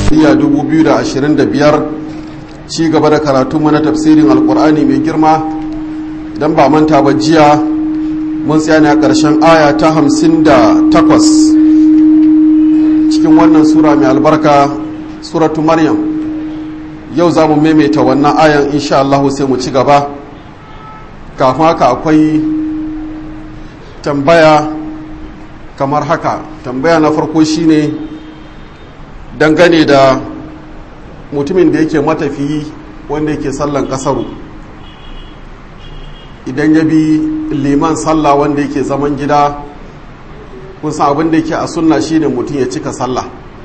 miladiya 2025 ci gaba da karatunmu na tafsirin alkur'ani mai girma idan ba manta ba jiya mun tsaya ne a ƙarshen aya ta 58 cikin wannan sura mai albarka suratu maryam yau za mu maimaita wannan ayan insha Allah sai mu ci gaba kafin haka akwai tambaya kamar haka tambaya na farko shine dangane da mutumin da yake matafiyi wanda yake sallan kasaru idan ya bi liman sallah wanda yake zaman gida kun san abin da yake a sunna shine mutum ya cika sallah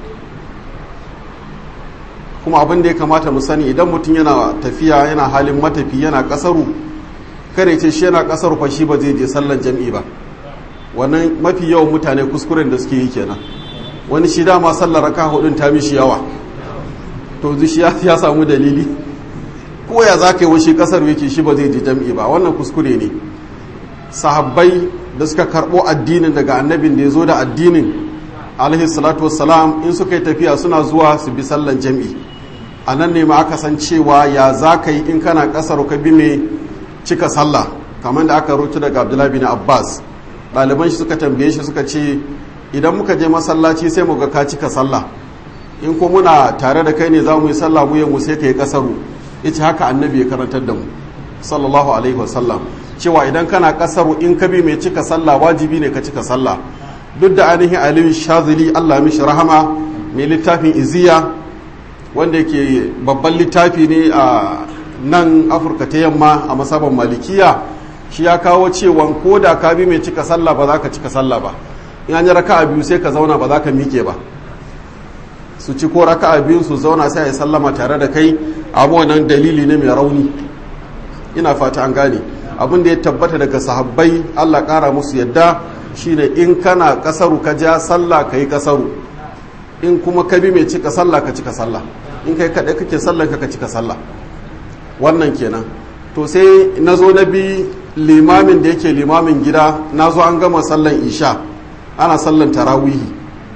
kuma abin da ya kamata mu sani idan mutum yana tafiya yana halin matafi yana kasaru kare ce shi yana kasaru fa shi ba zai je sallan jam'i ba wannan mafi yawan mutane kuskuren da suke yi kenan wani shi dama sallar raka hudun ta mishi yawa to shi ya samu dalili ko ya za ka yi washi kasar yake shi ba zai ji jam'i ba wannan kuskure ne sahabbai da suka karɓo addinin daga annabin da ya zo da addinin alaihi salatu wassalam in suka yi tafiya suna zuwa su bi sallan jam'i a nan ne ma aka san cewa ya za ka yi in kana kasar ka bi mai cika sallah kamar da aka rutu daga abdullahi bin abbas ɗaliban shi suka tambaye shi suka ce idan muka je masallaci sai mu ga ka cika sallah in ko muna tare da kai ne za mu yi sallah mu mu sai ka yi kasaru ita haka annabi ya karantar da mu sallallahu alaihi wasallam cewa idan kana kasaru in ka bi mai cika sallah wajibi ne ka cika sallah duk da ainihin aliyu shazili allah mishi rahama mai littafin iziya wanda yake babban littafi ne a nan afirka ta yamma a masaban malikiya shi ya kawo cewa ko da ka bi mai cika sallah ba za ka cika sallah ba in an yi raka'a biyu sai ka zauna ba za ka miƙe ba su ci ko raka'a biyu su zauna sai a yi sallama tare da kai abu wannan dalili ne mai rauni ina fata an gane abin da ya tabbata daga sahabbai Allah ƙara musu yadda shine in kana kasaru ka ja sallah ka yi kasaru in kuma ka bi mai cika sallah ka cika sallah in kai kaɗai kake sallah ka cika sallah wannan kenan to sai na zo na bi limamin da yake limamin gida na zo an gama sallan isha ana sallan tarawihi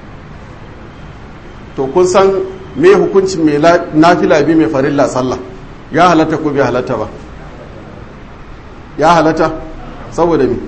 to kun san me hukuncin mai nafila bi mai farilla sallah ya halatta ko bai halatta ba ya halatta saboda mi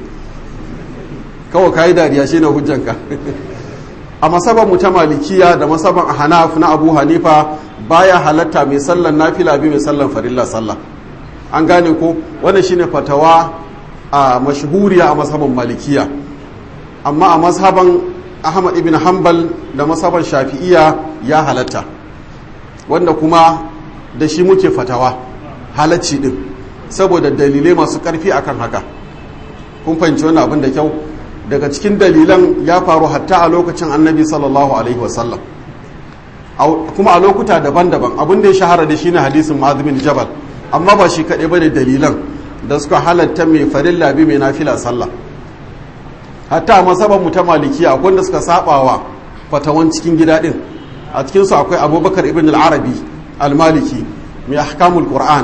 kawai kayi dariya shi na hujjanka a masaban mu ta malikiya da masaban hanaf na abu hanifa baya halatta mai sallan nafila bi mai sallan farilla sallah an gane ko wannan shine fatawa a mashhuriya a masaban malikiya amma a masaban ahmad ibn hanbal da masaban shafi'iya ya halatta wanda kuma da shi muke fatawa halacci din saboda dalilai masu karfi akan haka kun fahimci wannan abin da kyau daga cikin dalilan ya faru hatta a lokacin annabi sallallahu alaihi wasallam kuma a lokuta daban-daban abin da ya shahara da shine hadisin ma'azumin jabal amma ba shi kaɗai bane dalilan da suka halatta mai farilla bi mai nafila sallah hatta a masaban mu ta malikiya akwai da suka sabawa fatawan cikin gida din a cikin su akwai abubakar ibn al-arabi al-maliki mai ahkamul qur'an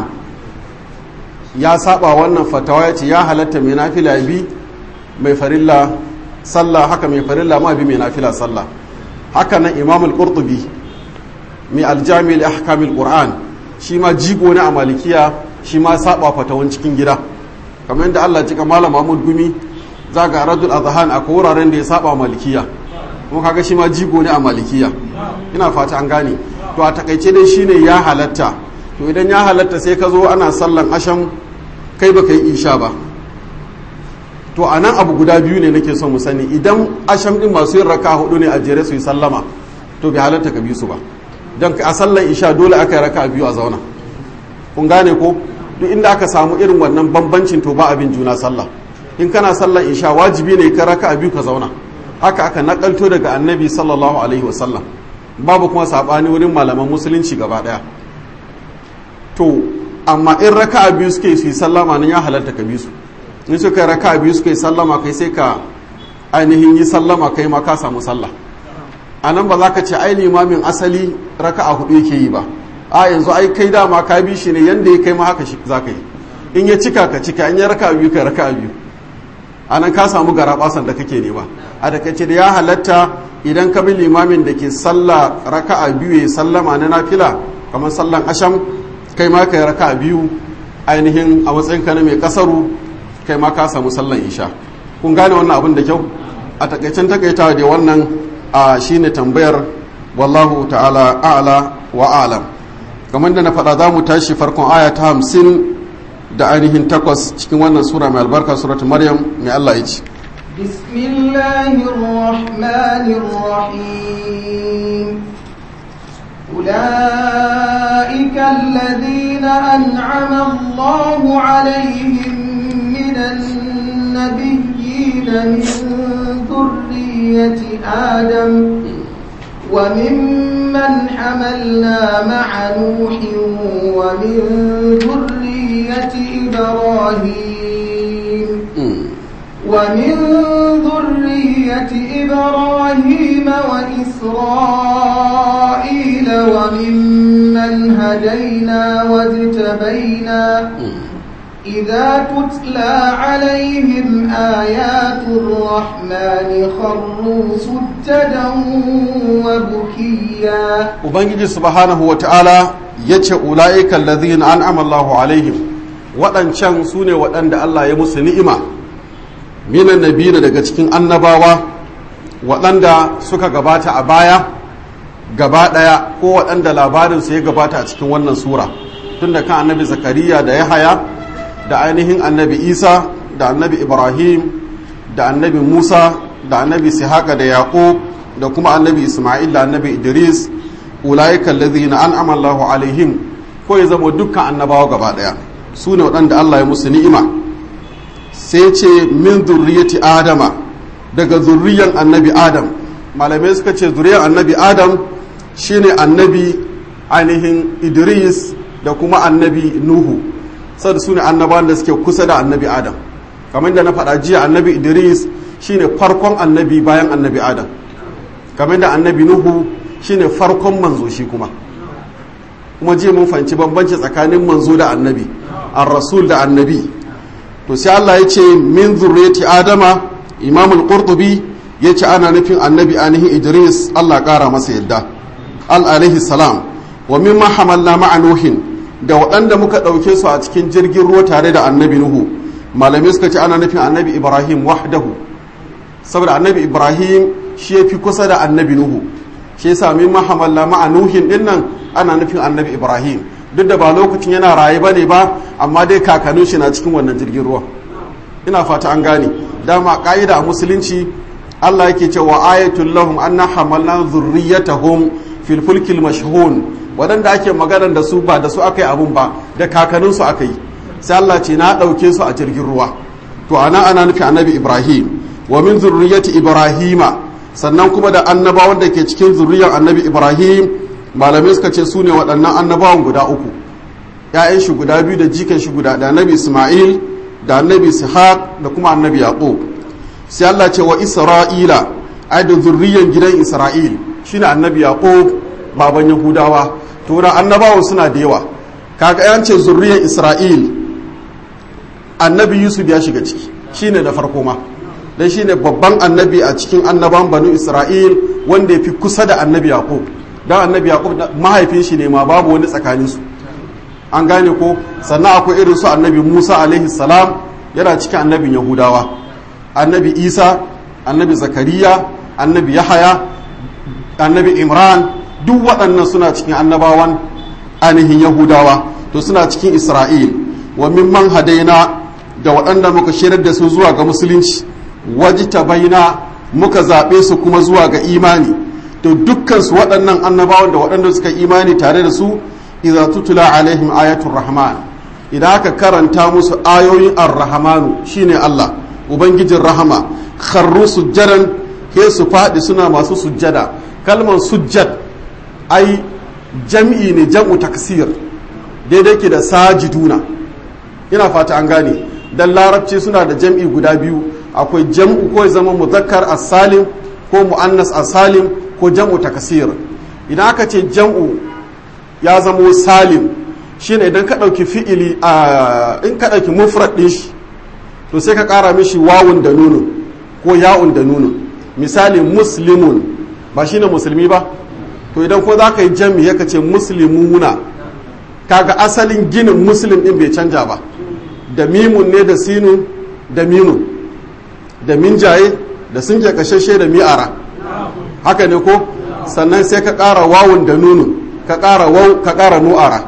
ya saba wannan fatawa ya ce ya halatta mai nafila bi mai farilla sallah haka mai farilla ma bi mai nafila sallah haka nan imam al-qurtubi mai aljami li ahkamil qur'an shi ma jigo ne a malikiya shi ma saba fatawan cikin gida kamar yadda Allah cika malam Mahmud Gumi zaga radul azhan a wuraren da ya saba malikiya kuma kaga shi ma jigo ne a malikiya ina fata an gane to a takaice dai shine ya halatta to idan ya halatta sai ka zo ana sallan asham kai baka yi isha ba to a nan abu guda biyu ne nake son mu sani idan asham din masu yin raka hudu ne a jere su yi sallama to bai halatta ka bi su ba don a sallan isha dole aka yi raka biyu a zauna kun gane ko duk inda aka samu irin wannan bambancin to ba abin juna sallah in kana sallan isha wajibi ne ka raka biyu ka zauna haka aka nakalto daga annabi sallallahu alaihi wasallam babu kuma sabani wurin malaman musulunci gaba daya to amma in raka biyu suke su yi sallama nan ya halarta ka bi su in suka yi raka biyu suka yi sallama kai sai ka ainihin yi sallama kai ma ka samu sallah a nan ba za ka ce ai limamin asali raka a hudu yake yi ba a yanzu ai kai dama ka bi shi ne yanda ya kai ma haka za ka yi in ya cika ka cika in ya raka biyu ka raka biyu a nan ka samu gara basan da kake nema a da kace da ya halatta idan ka bi limamin da ke sallah raka'a biyu ya sallama na nafila kamar sallan asham kai ma kai raka'a biyu ainihin a matsayin ka na mai kasaru kai ma ka samu sallan isha kun gane wannan abin da kyau a takaicen takaitawa da wannan a shine tambayar wallahu ta'ala a'la wa a'lam kamar da na faɗa za mu tashi farkon aya ta hamsin da ainihin takwas cikin wannan sura mai albarka suratu maryam mai allah ya ce بسم الله الرحمن الرحيم أولئك الذين أنعم الله عليهم من النبيين من ذرية آدم وممن حملنا مع نوح ومن ذرية إبراهيم ومن ذرية إبراهيم وإسرائيل وممن هدينا واجتبينا إذا تتلى عليهم آيات الرحمن خروا سجدا وبكيا ubangiji subhanahu wa ta'ala ya ce ula'ikan lazina an amallahu alaihim waɗancan su ne waɗanda Allah ya musu ni'ima minan nabina daga cikin annabawa waɗanda suka gabata a baya gaba ɗaya ko waɗanda labarinsu ya gabata a cikin wannan sura tun da kan annabi zakariya da yahaya da ainihin annabi isa da annabi ibrahim da annabi musa da annabi sihaka da yaƙub da kuma annabi isma'il da annabi idris ulaika allazina an'ama Allahu alaihim ko ya zama dukkan annabawa gaba daya su ne waɗanda Allah ya musu ni'ima sai ce min zurriyati adama daga zurriyan annabi adam malamai suka ce zurriyan annabi adam shine annabi ainihin idris da kuma annabi nuhu saboda su ne annabawan da suke kusa da annabi adam kamar da na faɗa jiya annabi idris shine farkon annabi bayan annabi adam kamar da annabi nuhu shine farkon manzo shi kuma kuma jiya mun fahimci bambanci tsakanin manzo da annabi ar-rasul da annabi to sai Allah ya ce min zurriyati adama imam al-qurtubi ya ce ana nufin annabi anihin idris Allah kara masa yadda al alaihi salam wa mimma hamalna ma'a nuhin da waɗanda muka ɗauke su a cikin jirgin ruwa tare da annabi nuhu malamai suka ce ana nufin annabi ibrahim wahdahu saboda annabi ibrahim shi ya fi kusa da annabi nuhu shi yasa min mahamalla ma'a nuhin din nan ana nufin annabi ibrahim duk da ba lokacin yana raye bane ba amma dai kakannin shi na cikin wannan jirgin ruwa ina fata an gane dama ka'ida a musulunci Allah yake cewa ayatul lahum anna hamalna zurriyatahum fil fulkil mashhun wadanda ake magana da su ba da su aka yi abun ba da kakannin su aka yi sai Allah ce na dauke su a jirgin ruwa to ana ana nufi annabi ibrahim wa min zurriyyati ibrahima sannan kuma da annabawan da ke cikin zuriyar annabi ibrahim malamai suka ce su ne waɗannan annabawan guda uku ‘ya'yan shi guda biyu da jikan shi guda da annabi isma'il da annabi ishaq da kuma annabi yaqub sai allah ce wa isra'ila ai da zuriyar gidan isra'il shine annabi yaqub baban yahudawa to da annabawan suna da yawa kaga yan ce zuriyar isra'il annabi yusuf ya shiga ciki shine da farko ma dan shine babban annabi a cikin annaban banu isra'il wanda ya fi kusa da annabi yaqub dan annabi yaqub mahaifin shi ne ma babu wani tsakanin su an gane ko sannan akwai irin su annabi musa alaihi salam yana cikin annabin yahudawa annabi isa annabi zakariya annabi yahaya annabi imran duk waɗannan suna cikin annabawan ainihin yahudawa to suna cikin isra'il wa mimman hadaina da waɗanda muka shirar da su zuwa ga musulunci wajita baina muka zaɓe su kuma zuwa ga imani to dukkansu waɗannan annabawan da waɗanda suka imani tare da su idza tutula alaihim ayatul rahman idan aka karanta musu ayoyin ar-rahmanu shine Allah ubangijin rahama kharru sujjadan ke su faɗi suna masu sujjada kalmar sujjad ai jam'i ne jam'u taksir daidai ke da sajiduna ina fata an gane dan larabci suna da jam'i guda biyu akwai jam'u ko ya zama muzakkar as-salim ko mu'annas as-salim ko jam'u takasir idan aka ce jam'u ya zamo salim shine idan ka ɗauki fi'ili a in ka ɗauki mufrad ɗin shi to sai ka ƙara mishi wawun da nunun ko ya'un da nunun misali muslimun ba shine musulmi ba to idan ko za ka yi jami ya ce muslimuna kaga asalin ginin muslim din bai canja ba da mimun ne da sinun da minun da minjaye da sun ke kashashe da mi'ara haka ne ko sannan sai ka ƙara wawun da nunun ka ƙara wau ka ƙara nu'ara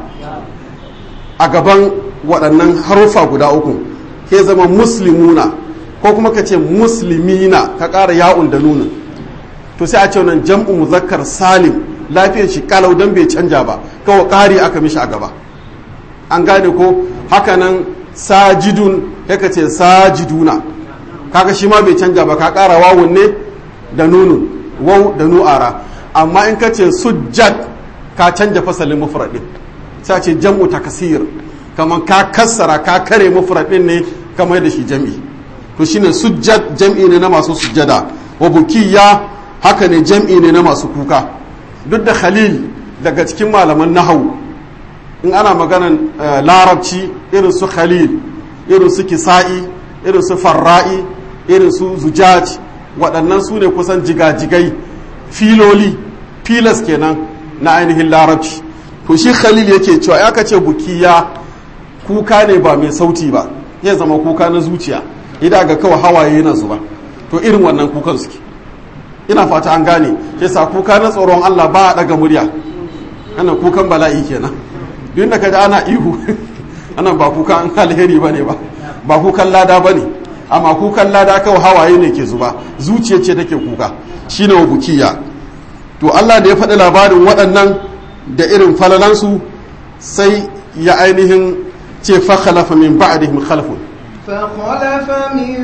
a gaban waɗannan harufa guda uku ke zama muslimuna ko kuma ka ce muslimina ka ƙara ya'un da nunun to sai a ce wannan jam'u muzakkar salim lafiyar shi kalau dan bai canja ba kawai ƙari aka mishi a gaba an gane ko hakanan sajidun ka ce sajiduna kaga shi ma bai canja ba ka ƙara wawun ne da nunun wau da nu'ara amma in ka ce sujjad ka canja fasalin mufradin sai ce jam'u takasir kamar ka kassara ka kare mufradin ne kamar da shi jam'i to shine sujjad jam'i ne na masu sujjada wa bukiya haka ne jam'i ne na masu kuka duk da khalil daga cikin malaman nahawu in ana maganan larabci irin su khalil irin su kisa'i irin su farra'i irin su zujaj waɗannan su ne kusan jigajigai filoli filas kenan na ainihin larabci to shi khalil yake cewa ya kace bukiya kuka ne ba mai sauti ba ya zama kuka na zuciya idan ga kawai hawaye na zuba to irin wannan kukan suke ina fata an gane yasa kuka na tsoron Allah ba a daga murya ana kukan bala'i kenan duk da kaji ana ihu ana ba kukan alheri bane ba ba kukan lada bane amma kukan lada kawai hawaye ne ke zuba zuciya ce take kuka shine wa bukiya to Allah da ya faɗi labarin waɗannan da irin falalansu sai ya ainihin ce fa khalafa min ba'dihim khalfun فخلف من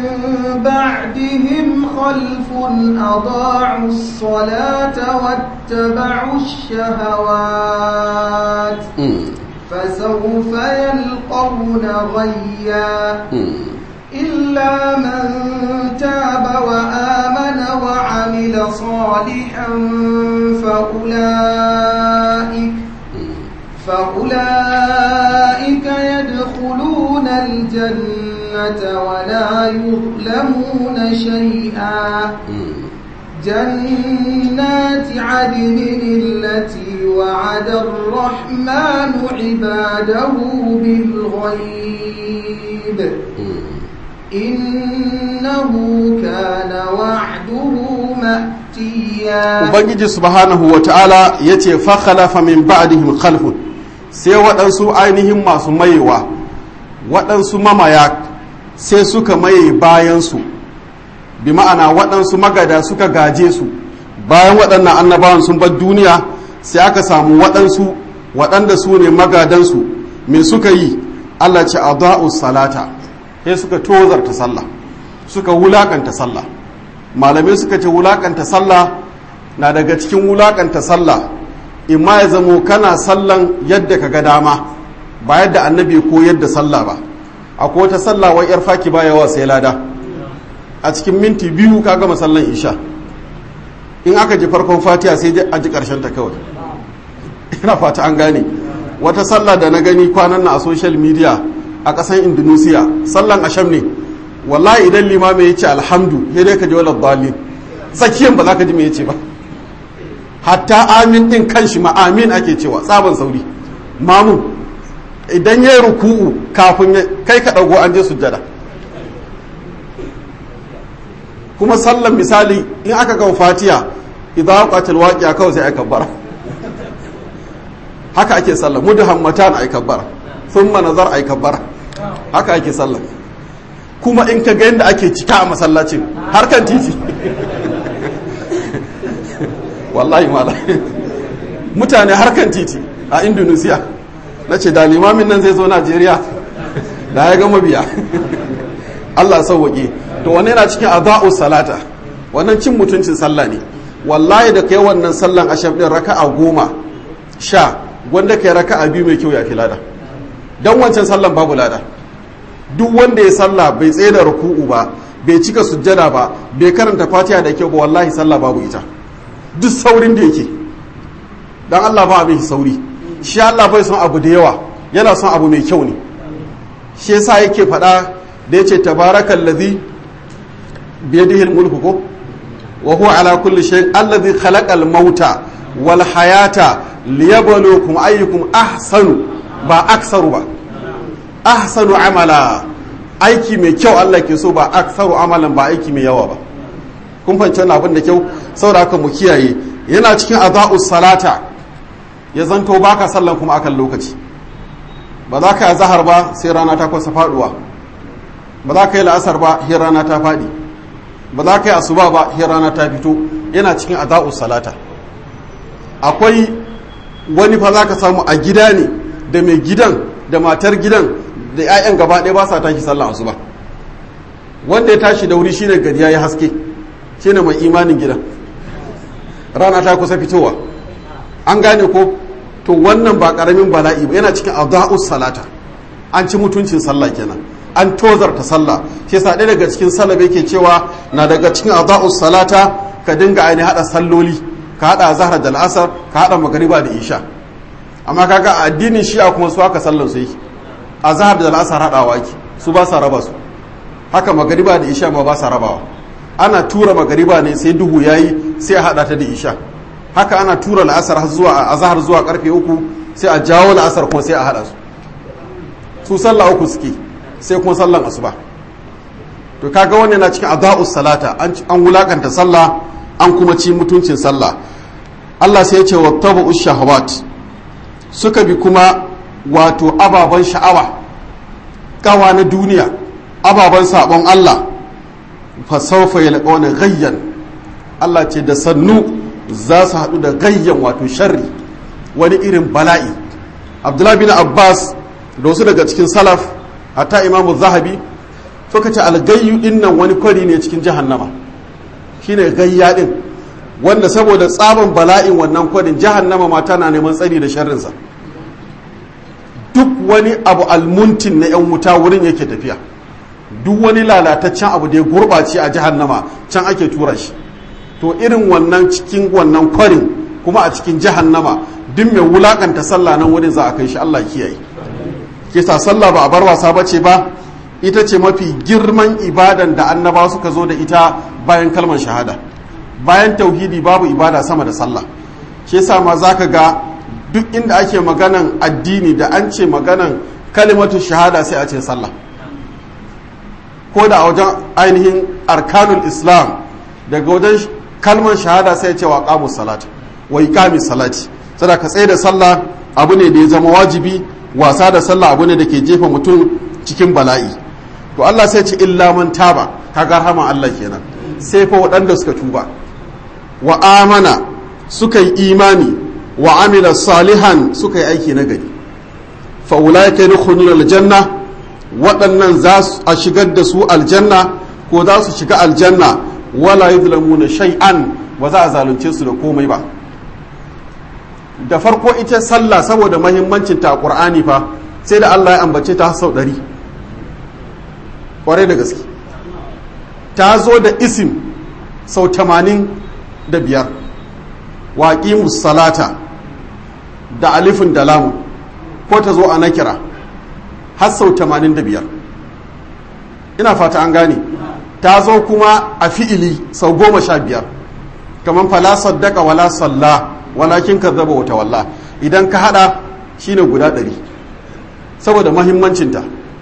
بعدهم خلف أضاعوا الصلاة واتبعوا الشهوات فسوف يلقون غيا إلا من تاب وآمن وعمل صالحا فأولئك فأولئك يدخلون الجنة ولا يظلمون شيئا جنات عدن التي وعد الرحمن عباده بالغيب إنه كان وعده مأتيا ubangiji subhanahu wa ta'ala ya ce fakhalafa min ba'dihim khalfun sai waɗansu ainihin masu mayewa waɗansu mamaya sai suka maye bayansu bi ma'ana waɗansu magada suka gaje su bayan waɗannan annabawan sun bar duniya sai aka samu waɗansu waɗanda su ne magadansu me suka yi allah ce a salata sai suka tozarta sallah suka wulakanta sallah malamai suka ce wulakanta sallah na daga cikin wulakanta sallah imma ya zamo kana sallan yadda ka ga dama ba yadda annabi ko yadda sallah ba akwai wata sallah wai yar faki ba yawa sai lada a cikin minti biyu ka gama sallan isha in aka ji farkon fatiha sai a ji karshen ta kawai ina fata an gane wata sallah da na gani kwanan na a social media a ƙasan indonesia sallan asham ne wallahi idan limami ya ce alhamdu ya dai ka ji wala dalil tsakiyan ba za ka ji me ya ce ba hatta amin din kanshi ma amin ake cewa tsaban sauri mamu idan ya yi ruku'u kafin kai ka ɗago an je sujjada kuma sallan misali in aka ga fatiya idan waqatil waqi'a kawai sai aka bara haka ake sallah mudhammatan ay kabbara thumma nazar ay kabbara haka ake sallah kuma in ka ga yadda ake cika a masallacin harkan titi wallahi mala mutane harkan titi a indonesia na ce da limamin nan zai zo najeriya da ya gama biya allah sauwaƙe to wani yana cikin aza'u salata wannan cin mutuncin sallah ne wallahi da kai wannan sallan asham din raka'a goma sha wanda kai raka'a biyu mai kyau ya fi lada don wancan sallan babu lada duk wanda ya sallah bai tsaye da ruku'u ba bai cika sujjada ba bai karanta fatiha da kyau ba wallahi sallah babu ita duk saurin da yake dan Allah ba abin sauri shi Allah bai son abu da yawa yana son abu mai kyau ne shi yasa yake faɗa da yace tabarakal ladhi bi yadihi mulku ko wa huwa ala kulli shay'in alladhi khalaqal mauta wal hayata liyabluwakum ayyukum ahsanu ba aksaru ba ahsanu amala aiki mai kyau Allah ke so ba aksaru amalan ba aiki mai yawa ba kun fahimci wannan abin da kyau saboda haka mu kiyaye yana cikin adaa'us salata ya zanto baka sallan kuma akan lokaci ba za ka yi zahar ba sai rana ta kwasa faduwa ba za ka yi la'asar ba sai rana ta fadi ba za ka yi asuba ba sai rana ta fito yana cikin adaa'us salata akwai wani fa za ka samu a gida ne da mai gidan da matar gidan da 'ya'yan gaba ɗaya ba sa tashi sallah asuba wanda ya tashi da wuri shine gari ya yi haske shine mai imanin gidan rana ta kusa fitowa an gane ko to wannan ba karamin bala'i ba yana cikin adaa'us salata an ci mutuncin sallah kenan an tozarta sallah shi yasa ɗaya daga cikin sallah yake cewa na daga cikin adaa'us salata ka dinga aini hada salloli ka hada zahra da al'asar ka hada magariba da isha amma kaga a addinin shi'a kuma su haka sallan su yake a zahar da al'asar hadawa ki su ba sa raba su haka magariba da isha ma ba sa rabawa ana tura magariba ne sai duhu yayi sai a hada ta da isha haka ana tura la'asar har zuwa azhar zuwa karfe uku sai a jawo la'asar kuma sai a hada su su sallah uku suke sai kuma sallan asuba to kaga wannan na cikin adaa'us salata an wulakanta sallah an kuma ci mutuncin sallah Allah sai ya ce wattabu shahawat suka bi kuma wato ababen sha'awa kawa na duniya ababen sabon Allah fa sawfa yalqawna ghayyan Allah ce da sannu za su haɗu da gayyan wato sharri wani irin bala'i abdullahi bin abbas da wasu daga cikin salaf hatta imamu zahabi suka ce algayyu din nan wani kwari ne cikin jahannama shine gayya din wanda saboda tsaban bala'in wannan kwarin jahannama ma tana neman tsari da sharrinsa duk wani abu almuntin na 'yan wuta wurin yake tafiya duk wani lalataccen abu da ya gurɓace a jahannama can ake tura shi to irin wannan cikin wannan kwarin kuma a cikin jahannama duk mai wulakanta sallah nan wurin za a kai shi Allah kiyaye kisa sallah ba a bar wasa bace ba ita ce mafi girman ibadan da annaba suka zo da ita bayan kalmar shahada bayan tauhidi babu ibada sama da sallah shi yasa ma zaka ga duk inda ake maganan addini da an ce maganan kalimatu shahada sai a ce sallah ko da a wajen ainihin arkanul islam daga wajen kalmar shahada sai ce wa qamus salat wa iqamis salati sada ka tsaye da sallah abu ne da ya zama wajibi wasa da sallah abu ne da ke jefa mutum cikin bala'i to Allah sai ce illa man taba kaga rahama Allah kenan sai fa waɗanda suka tuba wa amana suka yi imani wa amila salihan suka yi aiki na gari fa ulaika yadkhuluna aljanna waɗannan za a shigar da su aljanna ko za su shiga aljanna wala yuzlamuna shay'an ba za a zalunce su da komai ba da farko ita sallah saboda mahimmancin ta a qur'ani fa sai da Allah ya ambace ta sau ɗari kwarai da gaske ta zo da isim sau tamanin da biyar waƙi salata da alifin da lamu ko ta zo a nakira har sau tamanin da biyar ina fata an gane ta zo kuma a fi'ili sau goma sha biyar kamar fala saddaka wala salla walakin ka zaba wata walla idan ka hada shine guda ɗari saboda mahimmancinta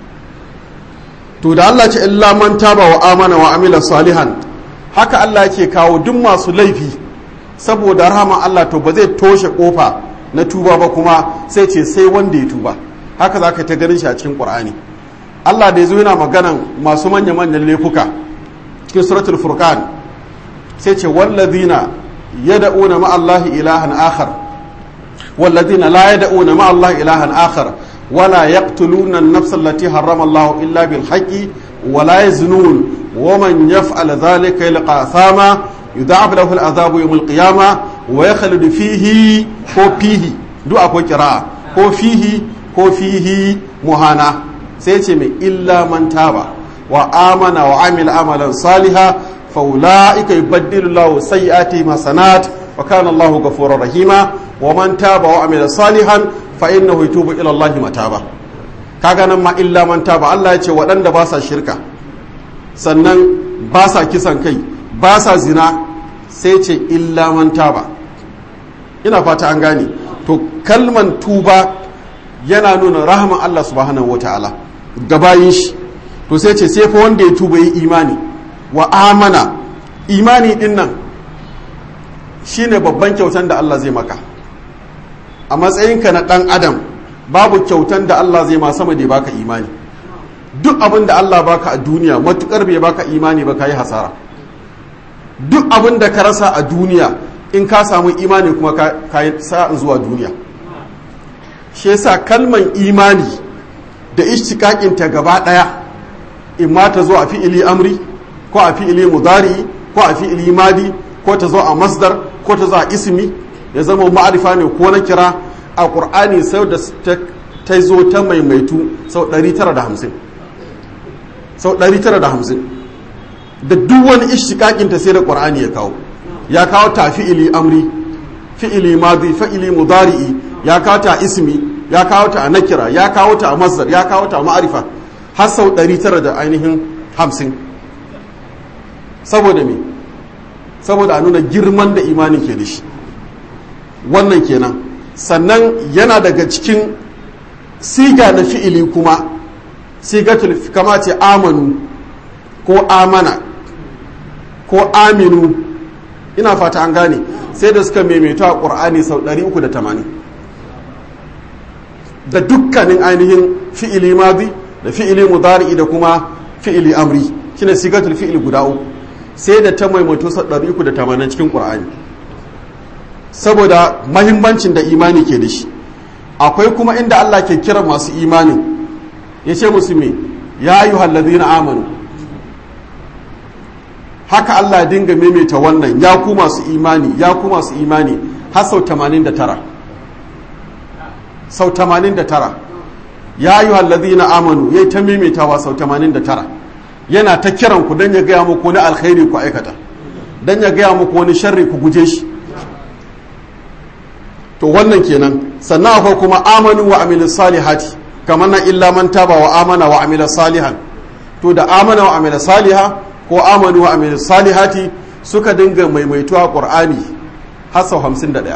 to da Allah ce illa man taba wa amana wa amila salihan haka Allah yake kawo duk masu laifi saboda rahama Allah to ba zai toshe kofa na tuba ba kuma sai ce sai wanda ya tuba haka za ka ta ganin shi a cikin Qur'ani Allah da ya zo yana maganan masu manya-manyan laifuka cikin suratul furqan sai ce wallazina yad'una ma Allah ilahan akhar wallazina la yad'una ma Allah ilahan akhar ولا يقتلون النفس التي حرم الله إلا بالحق ولا يزنون ومن يفعل ذلك يلقى أثاما يضاعف له العذاب يوم القيامة ويخلد فيه هو فيه دو أكو قراءة هو فيه هو فيه مهانا سيتم إلا من تاب وآمن وعمل عملا صالحا فأولئك يبدل الله سيئاتهم حسنات وكان الله غفورا رحيما ومن تاب وعمل صالحا fa innahu yatubu ila Allah mataba kaga nan ma illa man taba Allah ya ce waɗanda ba sa shirka sannan ba sa kisan kai ba sa zina sai ce illa man taba ina fata an gane to kalman tuba yana nuna rahaman Allah subhanahu wataala gabayin shi to sai ce sai fa wanda ya tuba yi imani wa amana imani din nan shine babban kyautan da Allah zai maka a matsayinka na dan adam babu kyautan da Allah zai ma sama da ya baka imani duk abin da Allah baka a duniya matukar bai baka imani ba ka yi hasara duk abin da ka rasa a duniya in ka samu imani kuma ka yi sa'in zuwa duniya shi yasa kalman imani da ishtiƙaƙinta gaba ɗaya in ma ta zo a fi'ili amri ko a fi'ili mudari ko a fi'ili madi ko ta zo a masdar ko ta zo a ismi ya zama ma'arifa ne ko na kira a ƙur'ani sau da ta zo ta maimaitu sau 950 sau 950 da duk wani ishtiƙaƙinta sai da ƙur'ani ya kawo ya kawo ta fi'ili amri fi'ili madi fi'ili mudari'i ya kawo ta ismi ya kawo ta a nakira ya kawo ta a masdar ya kawo ta a ma'arifa har sau 900 da ainihin 50 saboda me saboda a nuna girman da imanin ke da shi wannan kenan sannan yana daga cikin siga na fi'ili kuma sigatul kama ce amanu ko amana ko aminu ina fata an gane sai da suka maimaita a ƙur'ani sau 380 da dukkanin ainihin fi'ili mazi da fi'ili mudari'i da kuma fi'ili amri shine sigatul fi'ili guda uku sai da ta maimaito sau 380 cikin ƙur'ani saboda mahimmancin da imani ke da shi akwai kuma inda Allah ke kira masu imani ya ce musu me ya yi na amanu haka Allah ya dinga maimaita wannan ya ku masu imani ya ku masu imani har sau 89 sau 89 ya yi na amanu ya yi ta maimaitawa sau 89 yana ta kiran ku don ya gaya muku wani alkhairi ku aikata don ya gaya muku wani sharri ku guje shi to wannan kenan sannan akwai kuma amanu wa amilin salihati kamar na illa man taba wa amana wa amila salihan to da amana wa amila saliha ko amanu wa amila salihati suka dinga maimaituwa qur'ani har sau 51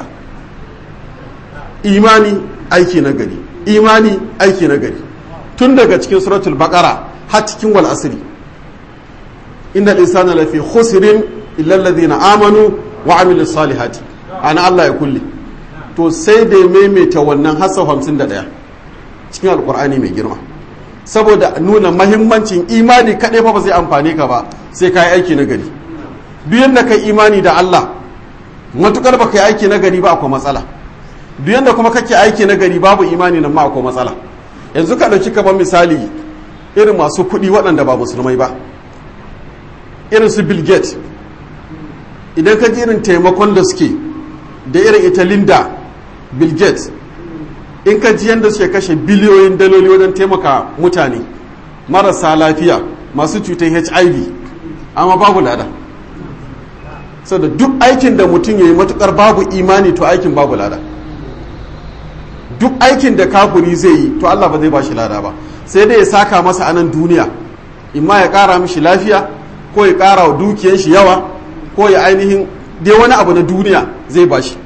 imani aiki na gari imani aiki na gari tun daga cikin suratul baqara har cikin wal asri innal insana lafi khusrin illa alladhina amanu wa amilu salihati ana Allah ya kulle to sai da maimaita wannan hasa 51 cikin alkur'ani mai girma saboda nuna mahimmancin imani kaɗai fa ba zai amfani ka ba sai ka yi aiki na gari duk yadda ka imani da Allah matukar ba ka yi aiki na gari ba akwai matsala duk yadda kuma kake aiki na gari babu imani nan ma akwai matsala yanzu ka ɗauki kamar misali irin masu kuɗi waɗanda ba musulmai ba irin su bill gates idan ka ji irin taimakon da suke da irin ita linda bill gates in ka ji yadda suke kashe biliyoyin daloli wajen taimaka mutane marasa lafiya masu cutar hiv amma babu lada da duk aikin da mutum ya yi matukar babu imani to aikin babu lada duk aikin da kafuri zai yi to allah ba zai ba shi lada ba sai dai ya saka masa a nan duniya imma ya kara mishi lafiya ko ya kara wa dukiyar shi yawa ko ya ainihin dai wani abu na duniya zai ba shi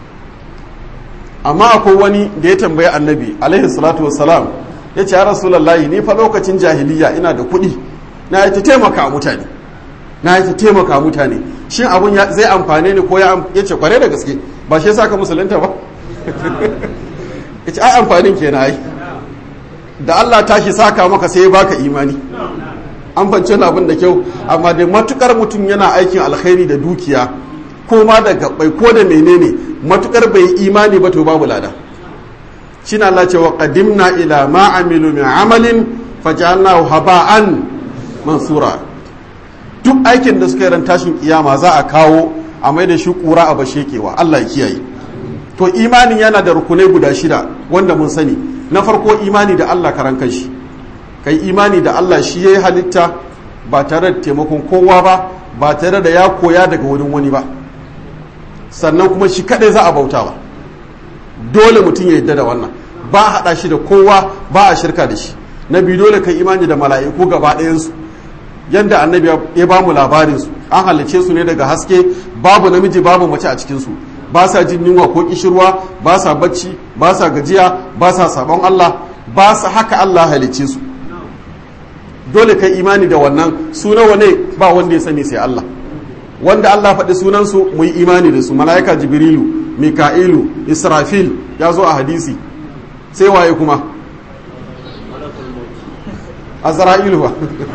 amma akwai wani da ya tambayi annabi alaihi salatu wassalam ya ce ya rasulallahi ni fa lokacin jahiliya ina da kuɗi na yi ta taimaka mutane na yi ta taimaka mutane shin abun zai amfane ni ko ya ce kware da gaske ba shi yasa ka musulunta ba ya ce ai amfanin ke na yi da Allah tashi saka maka sai ya baka imani an fance abin da kyau amma da matukar mutum yana aikin alkhairi da dukiya ko ma da gabbai ko da menene matukar bai imani ba to babu lada shine Allah ce wa qadimna ila ma amilu min amalin faj'alnahu haba'an mansura duk aikin da suka yi ran tashin kiyama za a kawo a mai da shi kura a bashekewa Allah ya kiyaye to imanin yana da rukunai guda shida wanda mun sani na farko imani da Allah karan kanshi kai imani da Allah shi yayi halitta ba tare da taimakon kowa ba ba tare da ya koya daga wurin wani ba sannan kuma shi kadai za a bauta ba dole mutum ya yadda da wannan ba a haɗa shi da kowa ba a shirka da shi na biyu dole kai imani da mala'iku gaba ɗayansu yadda annabi ya ba mu labarinsu an halice su ne daga haske babu namiji babu mace a cikin su ba sa jin yunwa ko kishirwa ba sa bacci ba sa gajiya ba sa sabon Allah ba sa haka Allah halice su dole kai imani da wannan su nawa ne ba wanda ya sani sai Allah wanda Allah faɗi sunansu mu yi imani da su mala'ika jibrilu mika'ilu israfil ya zo a hadisi sai waye kuma azra'ilu ba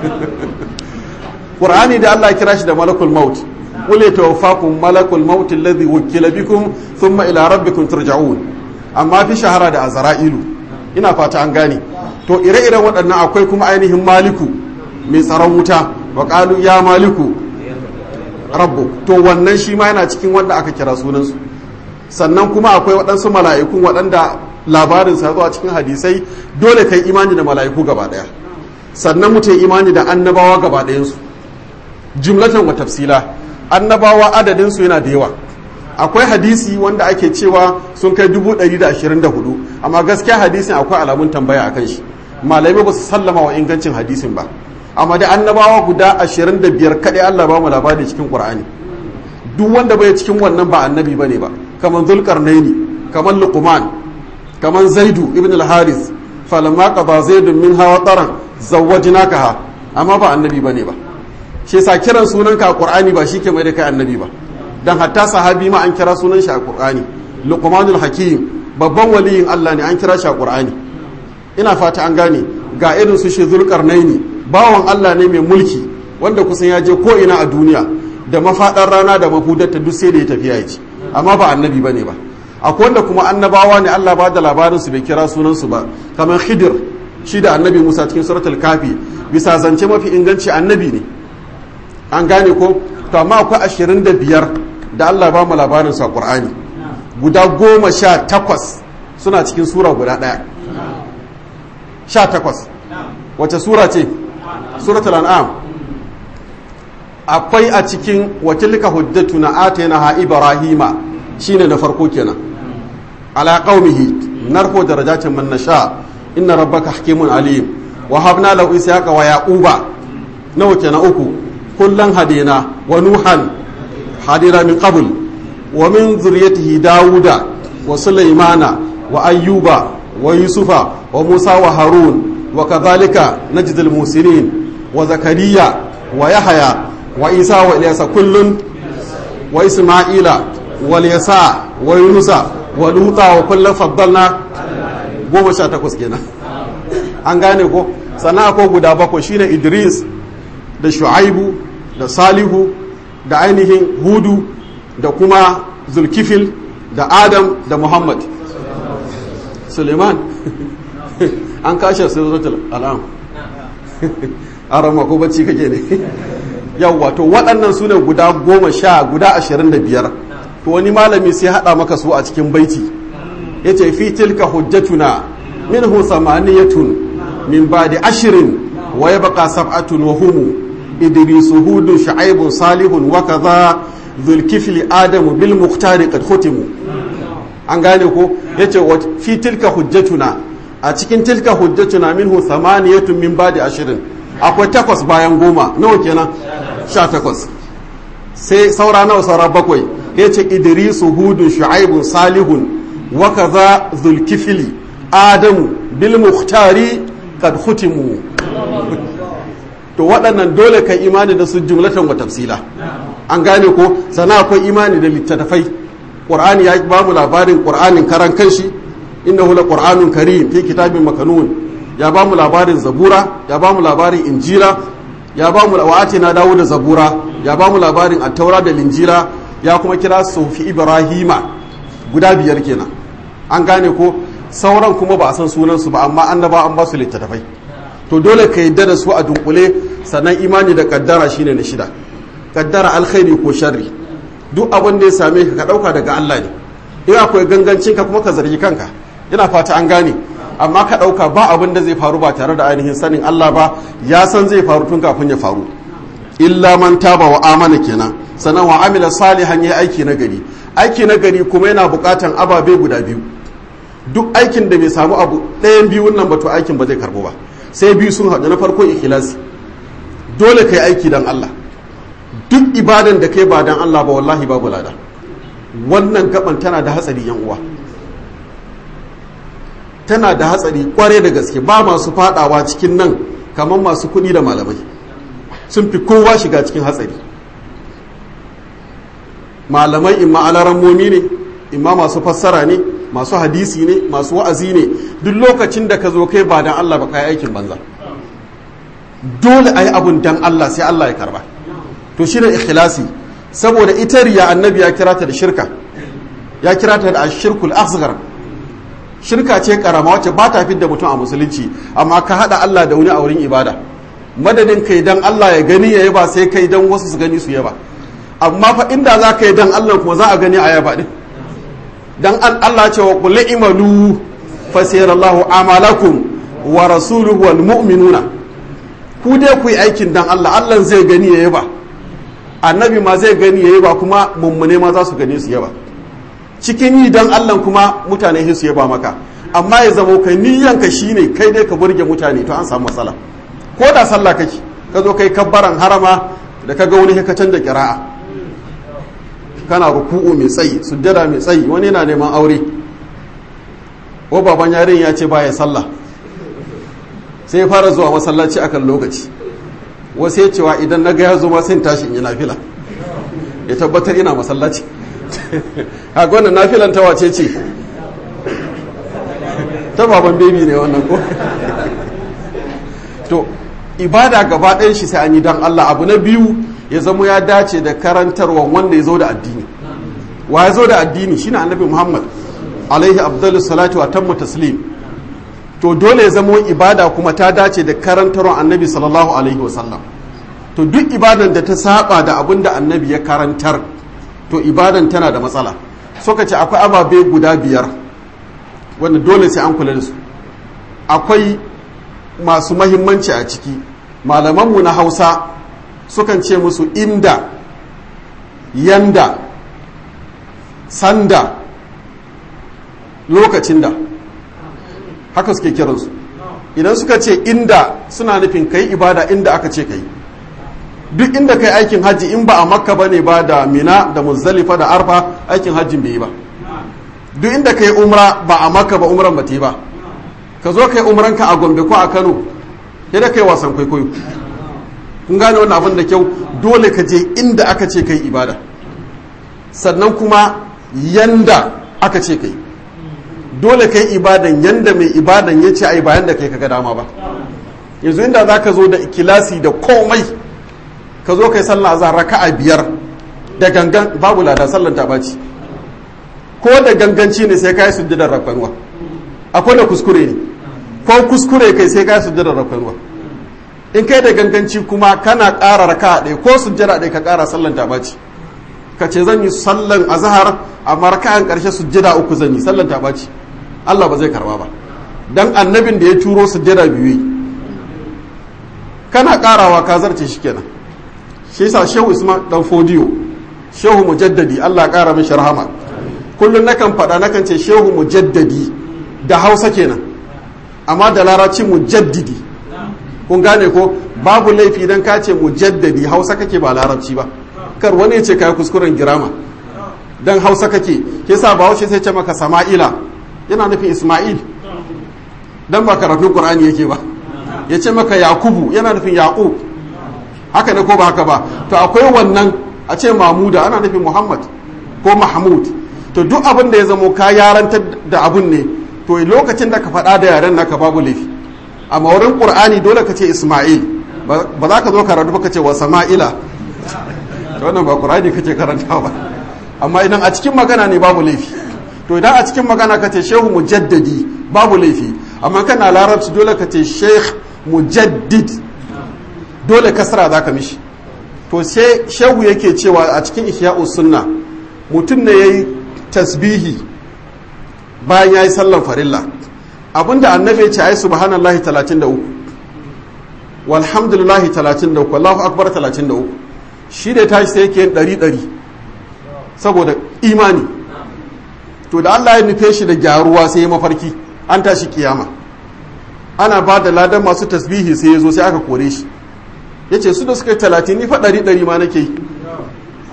qur'ani da Allah kira shi da malakul maut qul yatawaffakum malakul maut alladhi wukila bikum thumma ila rabbikum turja'un amma fi shahara da azra'ilu ina fata an gane to ire-iren waɗannan akwai kuma ainihin maliku mai tsaron wuta wa qalu ya maliku rabbu to wannan shi ma yana cikin wanda aka kira sunansu sannan kuma akwai waɗansu mala'ikun waɗanda labarin sa zuwa cikin hadisai dole kai imani da mala'iku gaba ɗaya sannan mutum imani da annabawa gaba ɗayansu jumlatan wa tafsila annabawa adadinsu yana da yawa akwai hadisi wanda ake cewa sun kai dubu ɗari da ashirin da hudu amma gaskiya hadisin akwai alamun tambaya a kan shi malamai ba su sallama wa ingancin hadisin ba amma da annabawa guda ashirin da biyar kaɗai allah ba mu labari cikin ƙur'ani duk wanda bai cikin wannan ba annabi ba ne ba kamar zulkarnaini kamar luqman kamar zaidu ibn al-haris falamma qada zaidun min hawa taran zawwajnakaha amma ba annabi bane ba shi yasa kiran sunanka a qur'ani ba shi ke mai da kai annabi ba dan hatta sahabi ma an kira sunan shi a qur'ani luqmanul hakim babban waliyin Allah ne an kira shi a qur'ani ina fata an gane ga irin su shi zulkarnaini bawan Allah ne mai mulki wanda kusan ya je ko ina a duniya da mafaɗar rana da mafudarta duk sai da ya tafiya ya ci amma ba annabi bane ba akwai wanda kuma annabawa ne Allah ba da labarin su bai kira sunan su ba kamar Khidir shi da annabi Musa cikin suratul kafi bisa zance mafi inganci annabi ne an gane ko to amma akwai ashirin da biyar da Allah ba mu labarin su a Qur'ani guda goma sha takwas suna cikin sura guda ɗaya sha takwas wace sura ce suratul an'am akwai a cikin watilka hujjatu na atena ha ibrahima shine na farko kenan ala qaumihi narfo darajatin man nasha inna rabbaka hakimun alim wa habna lahu ishaqa wa yaquba nawa kenan uku kullan hadina wa nuhan hadira min qabl wa min zurriyyatihi dauda wa sulaymana wa ayyuba wa yusufa wa musa wa harun wa kadhalika najdul musinin wa zakariya wa yahya wa isa wa ilyasa kullun wa isma'ila wal yasa wa yunusa wa luta wa kullun faddalna goma sha takwas kenan an gane ko sana ko guda bakwai shine idris da shu'aibu da salihu da ainihin hudu da kuma zulkifil da adam da muhammad suleiman an kashe suratul al'am an rama ko bacci kake ne yawwa to waɗannan su ne guda goma sha guda ashirin da biyar to wani malami sai haɗa maka su a cikin baiti ya ce fi tilka hujjatuna minhu samaniyatun min ba'di ashirin wa yabqa sab'atun wa humu idrisu hudun shu'aibun salihun wa kaza zulkifli adamu bil muhtari qad khutimu an gane ko yace fi tilka hujjatuna a cikin tilka hujjatuna minhu samaniyatun min ba'di ashirin akwai takwas bayan goma nawa kenan sha takwas sai saura nawa saura bakwai ya ce idrisu hudun shu'aibun salihun wa kaza zulkifili adamu bil muhtari kad hutimu to waɗannan dole kai imani da su jumlatan wa tafsila an gane ko sana akwai imani da littattafai qur'ani ya ba mu labarin qur'anin karan kanshi innahu la qur'anun karim fi kitabin makanun ya ba mu labarin zabura ya ba mu labarin injila ya ba mu wa'ati na dawo da zabura ya ba mu labarin attaura da linjila ya kuma kira sufi ibrahima guda biyar kenan an gane ko sauran kuma ba a san sunansu ba amma annaba an ba su littattafai to dole ka yadda da su a dunkule sannan imani da kaddara shine na shida kaddara alkhairi ko sharri duk abin da ya same ka ka dauka daga Allah ne in akwai gangancin ka kuma ka zargi kanka ina fata an gane amma ka ɗauka ba abin da zai faru ba tare da ainihin sanin Allah ba ya san zai faru tun kafin ya faru illa man taba wa amana kenan sannan wa amila salihan ya aiki na gari aiki na gari kuma yana buƙatan ababe guda biyu duk aikin da bai samu abu ɗayan biyun nan ba to aikin ba zai karɓo ba sai biyu sun haɗu na farko ikhlasi dole kai aiki dan Allah duk ibadan da kai ba dan Allah ba wallahi babu lada wannan gaban tana da hatsari yan uwa tana da hatsari kware da gaske ba masu fadawa cikin nan kamar masu kuɗi da malamai sun fi kowa shiga cikin hatsari malamai imma alarammomi ne imma masu fassara ne masu hadisi ne masu wa'azi ne duk lokacin da ka zo kai ba dan Allah ba kai aikin banza dole ayi abun dan Allah sai Allah ya karba to shine ikhlasi saboda ita riya annabi ya kira ta da shirka ya kira ta da ashirkul asghar shirka ce karama wacce ba ta fidda mutum a musulunci amma ka hada Allah da wani a wurin ibada madadin kai dan Allah ya gani ya yaba sai kai dan wasu su gani su yaba amma fa inda za ka yi dan Allah kuma za a gani a yaba din dan Allah ce wa qul imalu fa sayarallahu amalakum wa rasuluhu wal mu'minuna ku dai ku yi aikin dan Allah Allah zai gani ya yaba annabi ma zai gani ya yaba kuma mummune ma za su gani su yaba cikin yi dan Allah kuma mutane su yaba maka amma ya zamo kai niyyanka shine kai dai ka burge mutane to an samu matsala ko da sallah kake ka zo kai kabbaran harama da ka ga wani ka canza kira'a kana ruku'u mai tsayi sujjada mai tsayi wani yana neman aure ko baban yarin ya ce baya sallah sai ya fara zuwa masallaci akan lokaci wasu ya cewa idan na ga ya zo ma sai tashi in yi nafila ya tabbatar ina masallaci haka wannan nafilan ta wace ce ta baban bebi ne wannan ko to ibada gaba ɗayan shi sai an yi don Allah abu na biyu ya zama ya dace da karantarwa wanda ya zo da addini wa ya zo da addini shine annabi Muhammad alaihi abdullu salatu wa tammu taslim to dole ya zama ibada kuma ta dace da karantarwa annabi sallallahu alaihi wasallam to duk ibadan da ta saba da abin da annabi ya karantar to ibadan tana da matsala suka ce akwai ababe guda biyar wanda dole sai an kula da su akwai masu mahimmanci a ciki malamanmu na hausa sukan ce musu inda yanda sanda lokacin da haka suke kiransu idan suka ce inda suna nufin kai ibada inda aka ce kai duk inda kai aikin hajji in ba a makka ba ne ba da mina da muzdalifa da arfa aikin hajjin bai yi ba duk inda kai umra ba a makka ba umran ba ta yi ba ka zo kai umranka a gombe ko a kano sai da kai wasan kwaikwayo kun gane wannan abin da kyau dole ka je inda aka ce kai ibada sannan kuma yanda aka ce kai dole kai ibadan yanda mai ibadan ya ce ai bayan da kai kaga dama ba yanzu inda za ka zo da ikilasi da komai ka zo kai sallah azhar raka'a biyar da gangan babu lada sallan ta baci ko da ganganci ne sai kai sujjadar rakwanwa akwai da kuskure ne ko kuskure kai sai kai sujjadar rakwanwa in kai da ganganci kuma kana ƙara raka'a ɗaya ko sujjada ɗaya ka ƙara sallan ta baci ka ce zan yi sallan azhar amma raka'an ƙarshe sujjada uku zan yi sallan ta baci Allah ba zai karba ba dan annabin da ya turo sujjada biyu kana ƙarawa ka zarce shi kenan shi yasa shehu isma dan fodiyo shehu mujaddadi Allah ƙara mishi rahama kullum nakan faɗa nakan ce shehu mujaddadi da hausa kenan amma da larabci mujaddidi kun gane ko babu laifi idan ka ce mujaddadi hausa kake ba larabci ba kar wani ya ce kai kuskuren girama dan hausa kake ke sa bahaushe sai ce maka sama'ila yana nufin isma'il dan ba karatun qur'ani yake ba ya ce maka yakubu yana nufin yaqub haka ne ko ba haka ba to akwai wannan a ce mamuda ana nufin muhammad ko mahmud to duk abin da ya zamo ka yarantar da abun ne to lokacin da ka faɗa da yaren naka babu laifi amma wurin qur'ani dole ka ce isma'il ba za ka zo karatu ba ka ce wa sama'ila wannan ba qur'ani kake karantawa ba amma idan a cikin magana ne babu laifi to idan a cikin magana ka ce shehu mujaddadi babu laifi amma kana larabci dole ka ce sheikh mujaddid dole kasra za ka mishi to sai shehu yake cewa a cikin ihya'u sunna mutum ne ya yi tasbihi bayan ya yi sallan farilla abinda annabi ya ce ai subhanallahi 33 walhamdulillahi 33 wallahu akbar 33 shi da tashi sai yake yin ɗari ɗari saboda imani to da Allah ya nufe shi da gyaruwa sai ya mafarki an tashi kiyama ana ba da ladan masu tasbihi sai ya zo sai aka kore shi ya ce su da suka yi talatin ni fa ɗari ɗari ma nake yi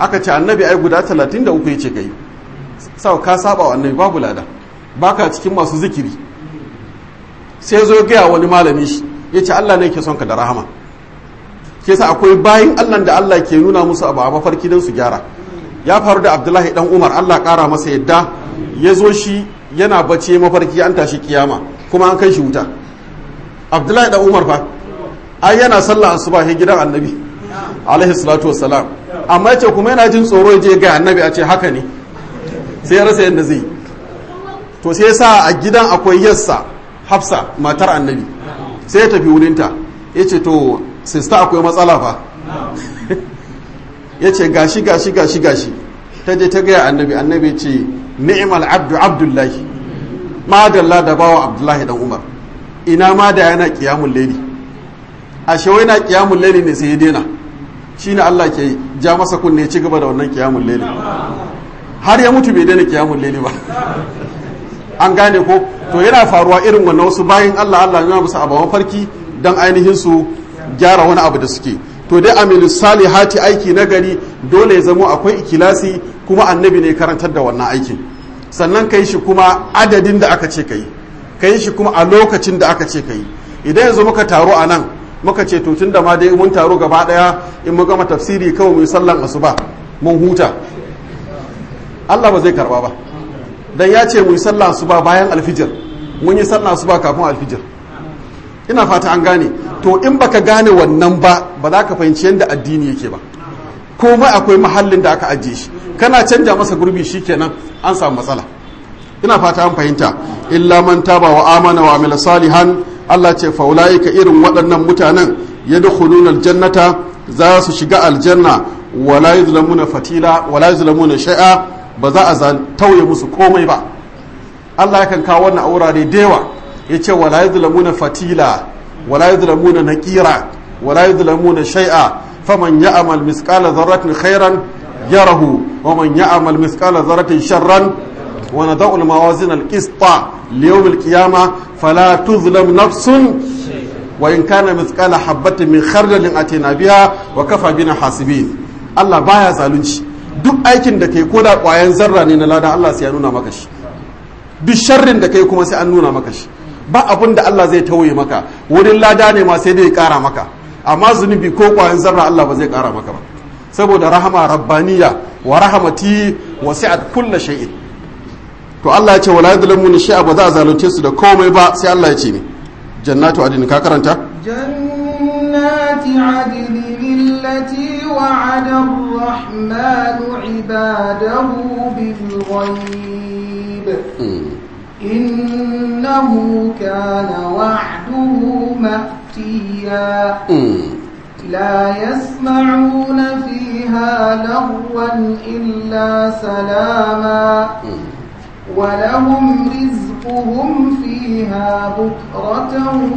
aka ce annabi ai guda 33 ya ce kai sau ka saba wa annabi babu lada baka cikin masu zikiri sai zo gaya wani malami shi ya ce Allah ne ke son ka da rahama ke sa akwai bayin Allah da Allah ke nuna musu abu a mafarki don su gyara ya faru da Abdullahi dan Umar Allah kara masa yadda ya zo shi yana bacci mafarki an tashi kiyama kuma an kai shi wuta Abdullahi dan Umar fa ai yana sallah asuba he gidan annabi alaihi salatu wassalam amma yace kuma yana jin tsoro ya je ga annabi a ce haka ne sai ya rasa yadda zai to sai sa a gidan akwai yassa hafsa matar annabi sai ya tafi wurinta ya ce to sista akwai matsala fa ya ce gashi gashi gashi gashi ta je ta gaya annabi annabi ce ni'mal abdu abdullahi ma dalla da bawa abdullahi dan umar ina ma da yana kiyamun laili ashe wai na kiyamun laili ne sai ya daina shine Allah ke ja masa kunne ci gaba da wannan kiyamun laili har ya mutu bai daina kiyamun laili ba an gane ko to yana faruwa irin wannan wasu bayan Allah Allah ya musu abu mafarki dan ainihin su gyara wani abu da suke to dai amilu salihati aiki na gari dole ya zamo akwai ikilasi kuma annabi ne karantar da wannan aikin sannan ka yi shi kuma adadin da aka ce ka yi ka yi shi kuma a lokacin da aka ce ka yi idan yanzu muka taro a nan muka ce to tun da ma dai mun taro gaba daya in mu gama tafsiri kawai mu yi sallan asuba mun huta Allah ba zai karba ba dan ya ce mu yi sallan asuba bayan alfijir mun yi sallan asuba kafin alfijir ina fata an gane to in baka gane wannan ba ba za ka fahimci yadda addini yake ba komai akwai mahallin da aka ajiye shi kana canja masa gurbi shikenan an samu matsala ina fata an fahimta illa man taba wa amana wa amila salihan Allah ce fa ulaika irin waɗannan mutanen yadkhuluna aljannata za su shiga aljanna wala yuzlamuna fatila wala yuzlamuna shay'a ba za a tauye musu komai ba Allah yakan kawo wannan aurare da yawa yace wala yuzlamuna fatila wala yuzlamuna naqira wala yuzlamuna shay'a faman ya'mal misqala dharratin khairan yarahu wa man ya'mal misqala dharratin sharran wa nadau al-mawazin al-qista li yawm al-qiyamah fala tuzlam nafsun wa in kana misqala habatin min khardalin atina biha wa kafa bina hasibin Allah baya zalunci duk aikin da kai koda kwayan zarra ne na lada Allah sai ya nuna maka shi duk sharrin da kai kuma sai an nuna maka shi ba abin da Allah zai tauye maka wurin lada ne ma sai dai ya kara maka amma zunubi ko kwayan zarra Allah ba zai kara maka ba saboda rahama rabbaniya wa rahamati wasi'at kulli shay'in to Allah ya ce wala yadhlamuna shay'a ba za a zalunce su da komai ba sai Allah ya ce ne jannatu adin ka karanta jannati adin allati wa'ada ar-rahmanu 'ibadahu bil ghaib innahu kana wa'duhu ma'tiya لا يسمعون فيها لغوا إلا سلاما ولهم رزقهم فيها بكرة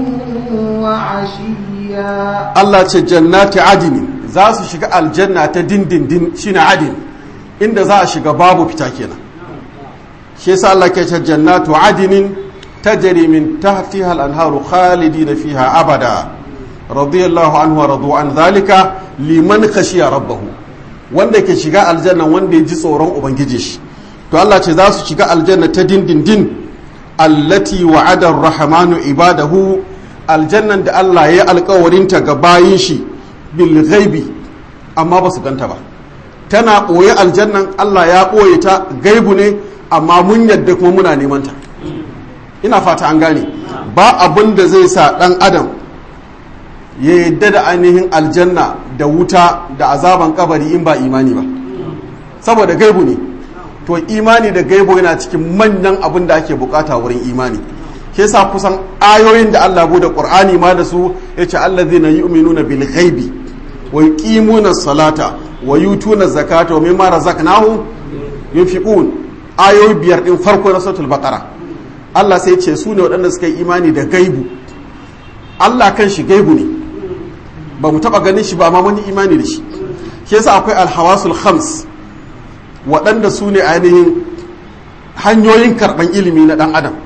وعشيا الله جنات عدن za su shiga aljanna ta dindindin shine adin inda za a shiga babu fita kenan shi yasa Allah ke ce jannatu adinin tajri min tahtiha al-anharu khalidina fiha abada radiyallahu anhu wa radu an zalika liman khashiya rabbahu wanda ke shiga aljanna wanda ya ji tsoron ubangiji shi to Allah ce za su shiga aljanna ta dindindin allati wa'ada ar-rahmanu ibadahu aljannan da Allah ya alkawarinta ga bayin shi bil ghaibi amma ba su ganta ba tana ɓoye aljannan Allah ya ɓoye ta gaibu ne amma mun yadda kuma muna neman ta ina fata an gane ba abin da zai sa ɗan adam ya yadda da ainihin aljanna da wuta da azaban kabari in ba imani ba saboda gaibu ne to imani da gaibu yana cikin manyan abin da ake bukata wurin imani ke sa kusan ayoyin da Allah bude Qur'ani ma da su yace allazina yu'minuna bil ghaibi wa yuqimuna salata wa yutuna zakata wa mimma razaqnahum yunfiqun ayoyi biyar din farko na suratul baqara Allah sai ce su ne waɗanda suka yi imani da gaibu Allah kan shi gaibu ne ba mu taɓa ganin shi ba amma mun yi imani da shi shi yasa akwai alhawasul khams waɗanda su ne ainihin hanyoyin karɓan ilimi na ɗan adam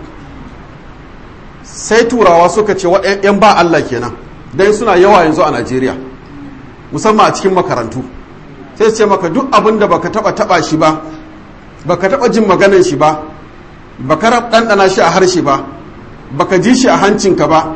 sai turawa suka ce yan ba Allah kenan dan suna yawa yanzu a Najeriya musamman a cikin makarantu sai ce maka duk abin da baka taba taba shi ba baka taba jin maganan shi ba baka ɗanɗana shi a harshe ba baka ji shi a hancinka ba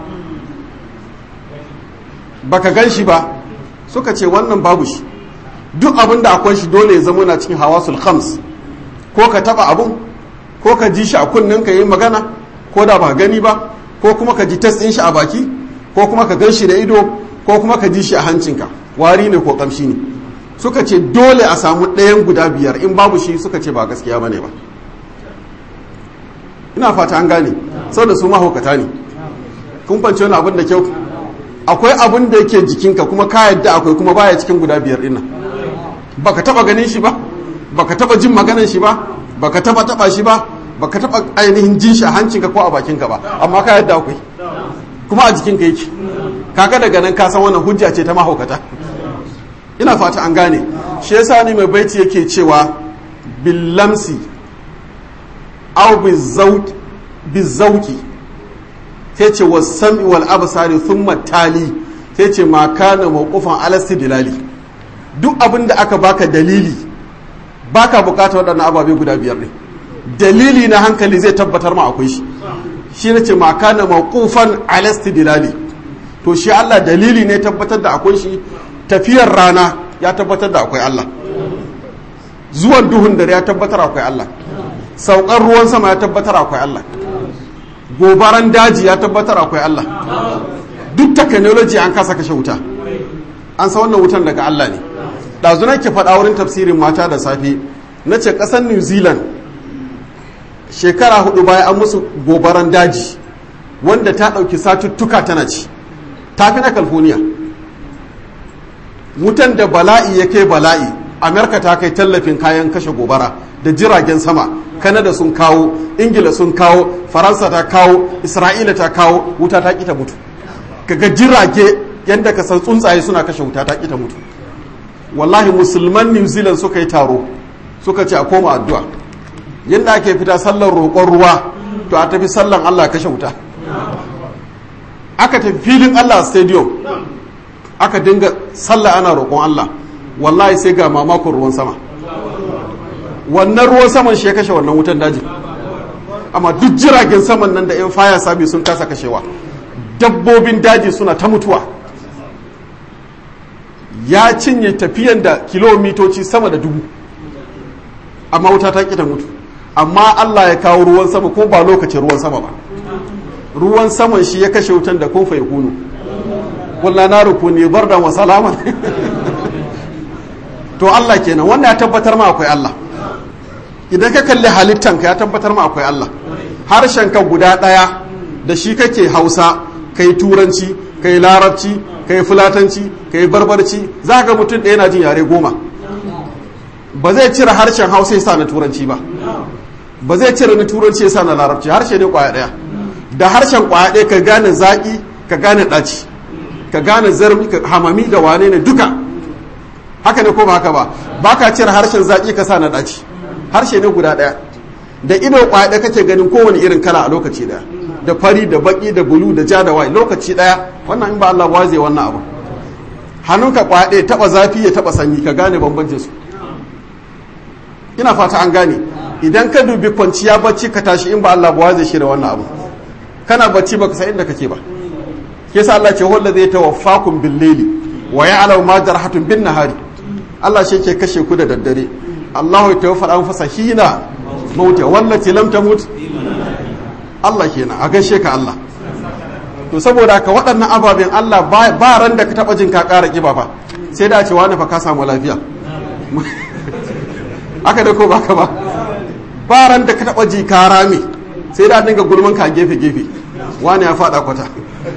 baka gan shi ba suka ce wannan babu shi duk abin da akwai shi dole ya zama na cikin hawasul khams ko ka taba abun ko ka ji shi a kunnen ka yi magana ko da ba gani ba ko kuma ka ji test ɗin shi a baki ko kuma ka gan shi da ido ko kuma ka ji shi a hancinka wari ne ko kamshi ne suka ce dole a samu ɗayan guda biyar in babu shi suka ce ba gaskiya bane ba ina fata an gane saboda su mahaukata ne kun fance wani abin da kyau akwai abin da yake jikinka kuma ka yadda akwai kuma baya cikin guda biyar ɗin nan baka taba ganin shi ba baka taba jin maganan shi ba baka taba taba shi ba baka taba ainihin jin shi a hancinka ko a bakinka ba amma ka yadda akwai kuma a jikinka yake kaga daga nan ka san wannan hujja ce ta mahaukata ina fata an gane shi yasa ni mai baiti yake cewa billamsi aw bizauki sai ce wasami wal absari thumma tali sai ce ma kana mawqufan ala istidlali duk abin da aka baka dalili baka bukata waɗannan ababe guda biyar ne dalili na hankali zai tabbatar ma akwai shi shi ne ce ma kana mawqufan ala istidlali to shi Allah dalili ne tabbatar da akwai shi tafiyar rana ya tabbatar da akwai Allah zuwan duhun dare ya tabbatar akwai Allah saukar ruwan sama ya tabbatar akwai Allah gobaran daji ya tabbatar akwai Allah duk technology an kasa kashe wuta an sa wannan wutan daga Allah ne ɗazu nake faɗa wurin tafsirin mata da safe na ce ƙasar new zealand shekara hudu baya an musu gobaran daji wanda ta ɗauki satuttuka tana ci ta fi na california wutan da bala'i ya kai bala'i amerika ta kai tallafin kayan kashe gobara da jiragen sama kanada sun kawo ingila sun kawo faransa ta kawo isra'ila ta kawo wuta ta kita mutu kaga jirage yadda ka san tsuntsaye suna kashe wuta ta kita mutu wallahi musulman new zealand suka yi taro suka ce a koma addu'a yadda ake fita sallar roƙon ruwa to a tafi sallan allah kashe wuta aka tafi filin allah stadium aka dinga sallah ana roƙon Allah wallahi sai ga mamakon ruwan sama wannan ruwan saman shi ya kashe wannan wutan daji amma duk jiragen saman nan da 'yan faya sabi sun kasa kashewa dabbobin daji suna ta mutuwa ya cinye tafiyan da kilomitoci sama da dubu amma wuta ta ƙi ta mutu amma Allah ya kawo ruwan sama ko ba lokacin ruwan sama ba ruwan saman shi ya kashe wutan da kun fa kunu kulla na rukuni bardan wa salaman to Allah kenan wannan ya tabbatar ma akwai Allah idan ka kalli halittan ka ya tabbatar ma akwai Allah harshen ka guda ɗaya da shi kake Hausa kai turanci kai larabci kai fulatanci kai barbarci za ga mutum ɗaya na jin yare goma ba zai cire harshen Hausa ya sa na turanci ba ba zai cire na turanci ya sa na larabci harshe ne kwaya ɗaya da harshen kwaya ɗaya ka gane zaƙi ka gane ɗaci ka gane zarmi ka hamami da wane ne duka haka ne ko ba haka ba ba ka cire harshen zaƙi ka sa na ɗaci harshe ne guda ɗaya da ido ƙwaya ɗaya kake ganin kowane irin kala a lokaci ɗaya da fari da baƙi da bulu da ja da wai lokaci ɗaya wannan in ba Allah ba zai wannan abu hannunka ƙwaya ɗaya taɓa zafi ya taɓa sanyi ka gane bambancin su ina fata an gane idan ka dubi kwanciya bacci ka tashi in ba Allah ba zai shirya wannan abu kana bacci baka san inda kake ba yasa Allah ce wanda zai tawaffakum bil layli wa ya'lamu ma jarhatun bin nahari Allah shi yake kashe ku da daddare Allahu ya tawaffa anfusa hina mauta wallati lam tamut Allah kenan a gaishe ka Allah to saboda ka waɗannan ababen Allah ba ran da ka taba jin ka ƙara kiba fa sai da ce wani fa ka samu lafiya aka da ko baka ba ba ran da ka taba ji ka rame sai da dinga gulman ka gefe gefe wani ya faɗa kwata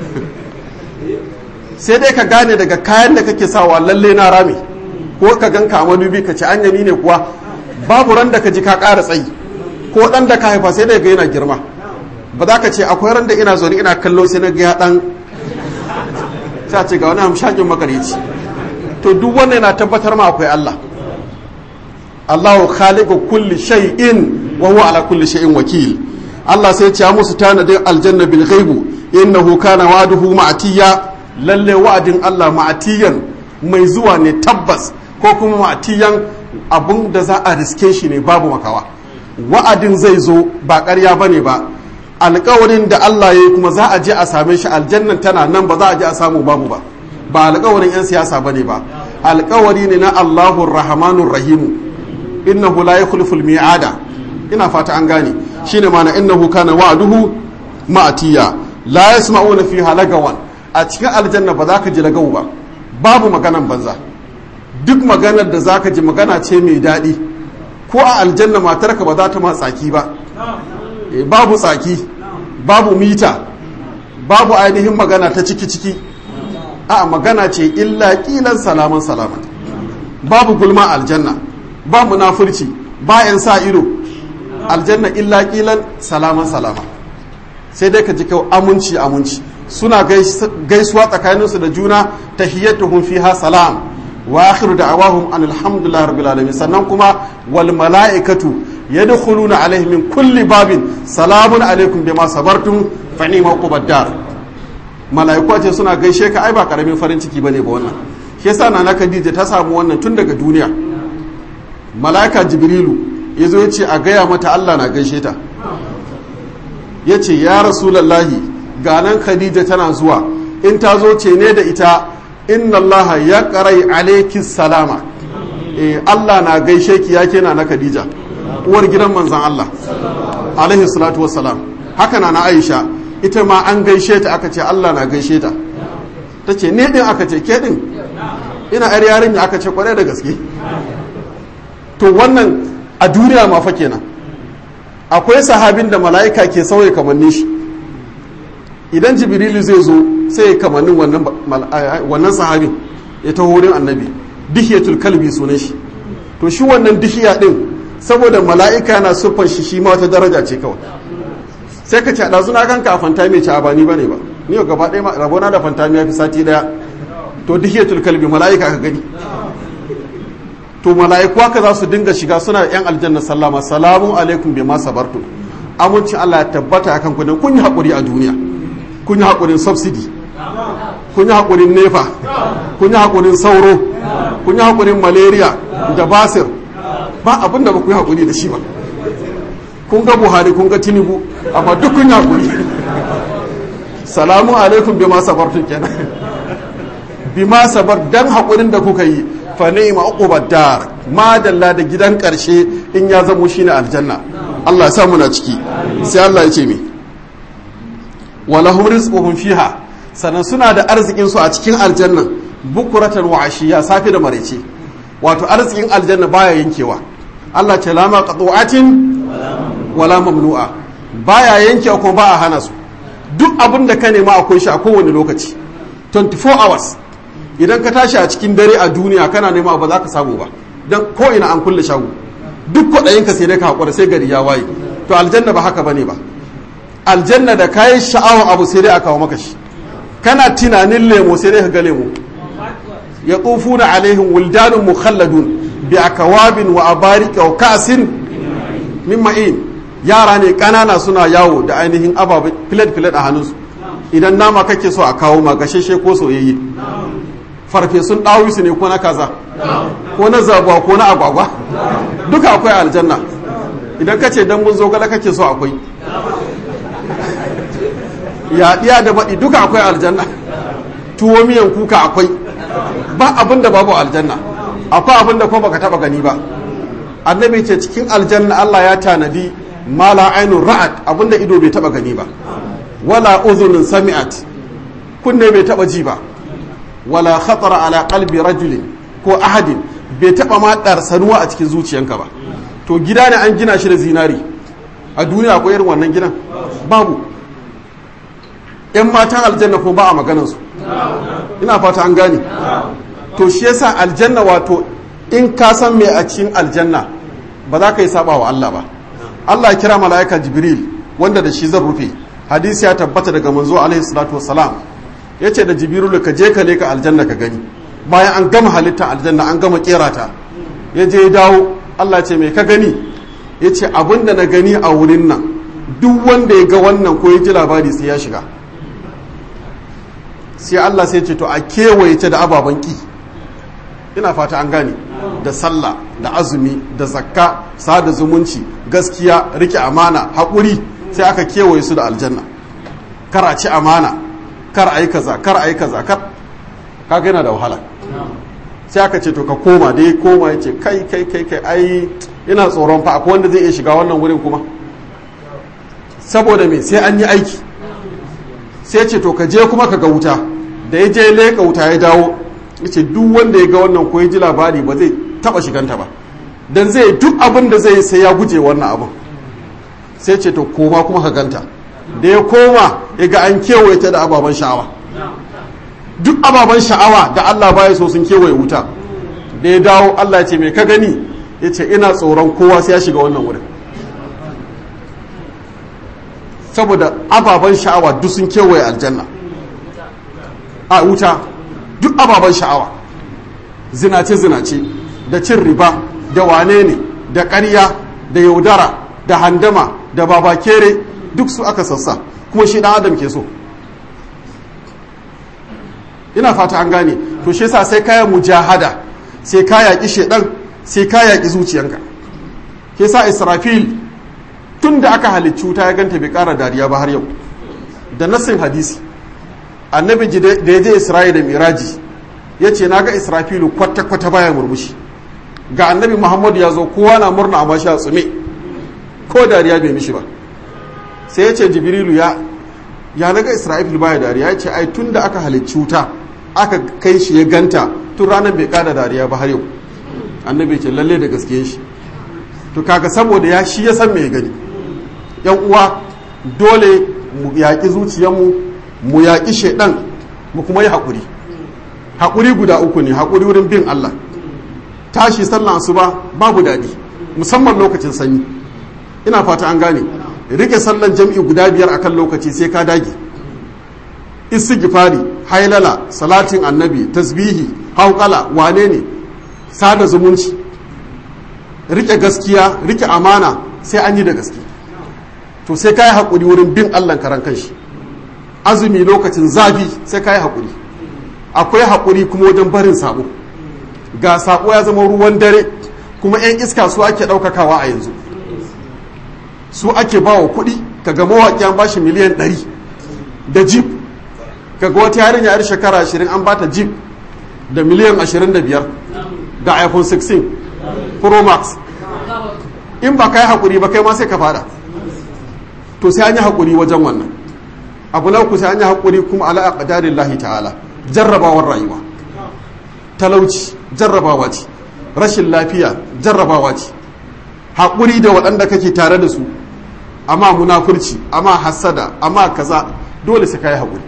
sai dai ka gane daga kayan da kake sawa lalle na rami ko ka gan ka madubi ka ci an yami ne kuwa babu ran da ka ji ka ƙara tsayi ko ɗan da ka haifa sai dai ga yana girma ba za ka ce akwai ran da ina zaune ina kallo sai na ga ɗan sai ce ga wani hamshakin makarici to duk wannan yana tabbatar ma akwai Allah Allahu khaliqu kulli shay'in wa huwa ala kulli shay'in wakil Allah sai ya ce musu tanadin aljanna bil ghaibu innahu kana wa'duhu ma'tiya lalle wa'adin Allah ma'atiyan mai zuwa ne tabbas ko kuma ma'atiyan abun da za a riske shi ne babu makawa wa'adin zai zo ba ƙarya bane ba alkawarin da Allah ya yi kuma za a je a same shi aljannan tana nan ba za a je a samu babu ba ba alkawarin 'yan siyasa bane ba alkawari ne na Allahun Rahmanun Rahimu innahu la yukhliful mi'ada ina fata an gane shine mana innahu kana wa'duhu ma'atiya la yasma'una fiha lagawan a cikin aljanna ba za ka ji lagawu ba babu maganan banza duk maganar da zaka ji magana ce mai daɗi ko a aljanna matarka ba za ta ma tsaki ba e, babu tsaki babu mita babu ainihin magana ta ciki-ciki a magana ce illa kilan salaman salaman babu gulma aljanna ba munafurci ba yan sa ido aljanna illa kilan salaman salama sai dai ka ji kawai amunci amunci suna gaisuwa tsakaninsu da juna tahiyyatuhum fiha salam wa akhiru da'awahum an alhamdulillah rabbil alamin sannan kuma wal mala'ikatu yadkhuluna alaihim min kulli babin salamun alaikum bima sabartum fa ni'ma uqbad dar mala'iku ce suna gaishe ka ai ba karamin farin ciki bane ba wannan shi yasa nana Khadija ta samu wannan tun daga duniya mala'ika jibrilu yazo ya ce a gaya mata Allah na gaishe ta yace ya rasulullahi ga nan Khadija tana zuwa in ta zo ce ne da ita inna allaha ya karai alaiki salama eh Allah na gaishe ki ya kena na Khadija uwar gidan manzan Allah alaihi salatu wassalam haka na na Aisha ita ma an gaishe ta aka ce Allah na gaishe ta ta ce ne din aka ce ke din ina yar yarinya aka ce kwarai da gaske to wannan a duniya ma fa kenan akwai sahabin da mala'ika ke sauya kamannin shi idan jibrilu zai zo sai ya kamannin wannan sahabin ya taho wurin annabi dihiyatul kalbi sunan shi to shi wannan dihiya din saboda mala'ika na siffar shi shi ma wata daraja ce kawai sai ka ce a ɗazu na ganka a fantami ce a ba ni ba ne ba ni yau gaba ɗaya rabona da fantami ya fi sati ɗaya to dihiyatul kalbi mala'ika ka gani to mala'iku haka za su dinga shiga suna yan aljanna sallama salamu alaikum bai ma sabartu amincin Allah ya tabbata akan ku kun yi haƙuri a duniya kun yi haƙurin subsidy kun yi haƙurin nefa kun yi haƙurin sauro kun yi haƙurin malaria da basir ba abin da ba ku yi haƙuri da shi ba kun ga buhari kun ga tinubu amma duk kun yi haƙuri salamu alaikum bi ma sabartun kenan bi ma sabar dan haƙurin da kuka yi fa ni'ma uqubad dar madalla da gidan ƙarshe in ya zamo shine aljanna Allah ya sa muna ciki sai Allah ya ce mi walahum rizquhum fiha sannan suna da arzikin su a cikin aljanna bukuratan wa ashiya safi da maraice wato arzikin aljanna baya yankewa Allah ce lama qatu'atin wala mamnu'a baya yankewa kuma ba a hana su duk abin da ka nema akwai shi a kowane lokaci 24 hours idan ka tashi a cikin dare a duniya kana nema ba za ka samu ba don ko ina an kulle shago duk kwaɗayinka sai dai ka haƙura sai gari ya waye to aljanna ba haka bane ba aljanna da kayan sha'awar abu sai dai a kawo maka shi kana tunanin lemo sai dai ka ga lemo ya na alaihim wuldanun mukhalladun bi akawabin wa abarika wa ka'sin min ma'in yara ne kanana suna yawo da ainihin ababen filet filet a hannunsu idan nama kake so a kawo ma gasheshe ko soyayye farfesun ɗawisu ne ko na kaza ko na zabuwa ko na agwagwa duka akwai aljanna idan ka ce dambun zogala kake so akwai yaɗiya da baɗi duka akwai aljanna tuwo miyan kuka akwai ba abin da babu aljanna akwai abin da kuma baka taba gani ba annabi ce cikin aljanna Allah ya tanadi mala ainun ra'at abin da ido bai taba gani ba wala uzunin sami'at kunne bai taba ji ba wala khatara ala qalbi rajulin ko ahadin bai taba ma sanuwa a cikin zuciyanka ba to gida ne an gina shi da zinari a duniya akwai irin wannan gidan babu yan matan aljanna ko ba a maganansu ina fata an gane to shi yasa aljanna wato in ka san me a cikin aljanna ba za ka yi saba wa Allah ba Allah ya kira mala'ika jibril wanda da shi zan rufe hadisi ya tabbata daga manzo alaihi salatu wassalam yace da jibril ka je ka leka aljanna ka gani bayan an gama halitta aljanna an gama kera ta ya je ya dawo Allah ce me ka gani yace abinda na gani a wurin nan duk wanda ya ga wannan ko ya ji labari sai ya shiga sai Allah sai ce to a kewaye ta da ababen ki ina fata an gane da sallah da azumi da zakka sada zumunci gaskiya rike amana haƙuri sai aka kewaye su da aljanna kar a ci amana kar a yi kaza kar a yi kaza kar kaga yana da wahala sai aka ce to ka koma dai koma ya ce kai kai kai kai ai ina tsoron fa akwai wanda zai iya shiga wannan wurin kuma saboda me sai an yi aiki sai ce to ka je kuma ka ga wuta da ya je leƙa wuta ya dawo ya ce duk wanda ya ga wannan ko ya ji labari ba zai taba shiganta ba dan zai duk abin da zai sai ya guje wannan abin sai ce to koma kuma ka ganta da ya koma ya ga an kewaye ta da ababen sha'awa duk ababen sha'awa da Allah baya so sun kewaye wuta da ya dawo Allah ya ce mai ka gani ya ce ina tsoron kowa sai ya shiga wannan wurin saboda ababen sha'awa duk sun kewaye aljanna a wuta duk ababen sha'awa zinace-zinace da cin riba da wane ne da ƙarya da yaudara da handama da babakere duk su aka sassa kuma shi ɗan adam ke so ina fata an gane to shi yasa sai kaya mujahada sai ka yaƙi shedan sai ka yaƙi zuciyanka ke sa israfil tun da aka halicci wuta ya ganta bai ƙara dariya ba har yau da nassin hadisi annabi da ya je isra'ila da miraji ya ce na ga israfilu kwata-kwata baya murmushi ga annabi muhammadu ya zo kowa na murna amma shi a tsume ko dariya bai mishi ba sai ya ce jibrilu ya ya naga isra'ilu baya dariya ya ce ai tun da aka halicci wuta aka kai shi ya ganta tun ranar bai kada dariya ba har yau annabi ce lalle da gaske shi to kaga saboda ya shi ya san me gani yan uwa dole mu yaƙi zuciyarmu mu yaƙi shaidan mu kuma yi haƙuri haƙuri guda uku ne haƙuri wurin bin Allah tashi sallan asuba babu daɗi musamman lokacin sanyi ina fata an gane rike sallan jam'i guda biyar akan lokaci sai ka dage istighfari hailala salatin annabi tasbihi hauƙala wane ne sada zumunci rike gaskiya rike amana sai an yi da gaske to sai ka yi haƙuri wurin bin allah karan kanshi azumi lokacin zafi sai ka yi haƙuri akwai haƙuri kuma wajen barin sabo ga sabo ya zama ruwan dare kuma 'yan iska su ake ɗaukakawa a yanzu su ake ba wa kuɗi kaga mawaƙi an bashi miliyan ɗari da jib kaga wata yarinya yar shekara ashirin an bata jib da miliyan ashirin da biyar da iphone 16 pro max in ba ka yi haƙuri ba kai ma sai ka fada to sai an yi haƙuri wajen wannan abu na uku sai an yi haƙuri kuma ala aqdarin lahi ta'ala jarrabawar rayuwa talauci jarrabawa ce rashin lafiya jarrabawa ce haƙuri da waɗanda kake tare da su amma munafurci amma hassada amma kaza dole sai ka yi haƙuri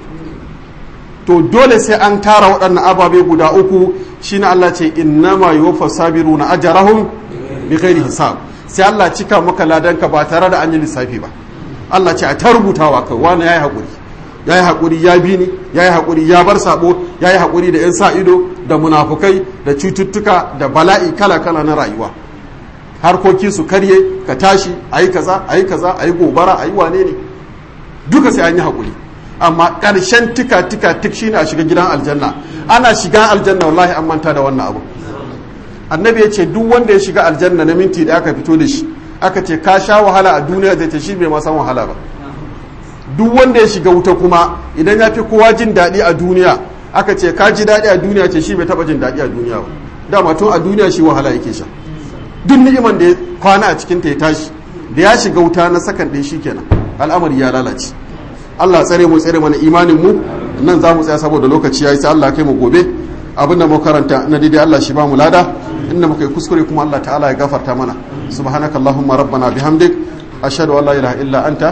to dole sai an tara waɗannan ababe guda uku shine Allah ce innama yuwaffa sabiruna ajrahum bighairi hisab sai Allah cika maka ladanka ba tare da an yi lissafi ba Allah ce a ta rubutawa kai wani yayi hakuri yayi hakuri ya bi ni yayi hakuri ya bar sabo yayi hakuri da yan sa ido da munafukai da cututtuka da bala'i kala kala na rayuwa harkoki su karye ka tashi ayi kaza ayi kaza ayi gobara ayi wane ne duka sai an yi hakuri amma ƙarshen tika tika tik shine a shiga gidan aljanna ana shiga aljanna wallahi an manta da wannan abu annabi ya ce duk wanda ya shiga aljanna na minti da aka fito da shi aka ce ka sha wahala a duniya zai ce shi bai ma san wahala ba duk wanda ya shiga wuta kuma idan ya fi kowa jin daɗi a duniya aka ce ka ji daɗi a duniya ce shi bai taɓa jin daɗi a duniya ba dama tun a duniya shi wahala yake sha duk ni'iman da ya kwana a cikin ta ya tashi da ya shiga wuta na sakan ɗin shi kenan al'amari ya lalace Allah tsare mu tsare mana imanin mu nan za mu tsaya saboda lokaci yayi sai Allah kai mu gobe abinda mu karanta na daidai Allah shi ba mu lada inda muka yi kuskure kuma Allah ta'ala ya gafarta mana subhanakallahumma rabbana bihamdik ashhadu an la ilaha illa anta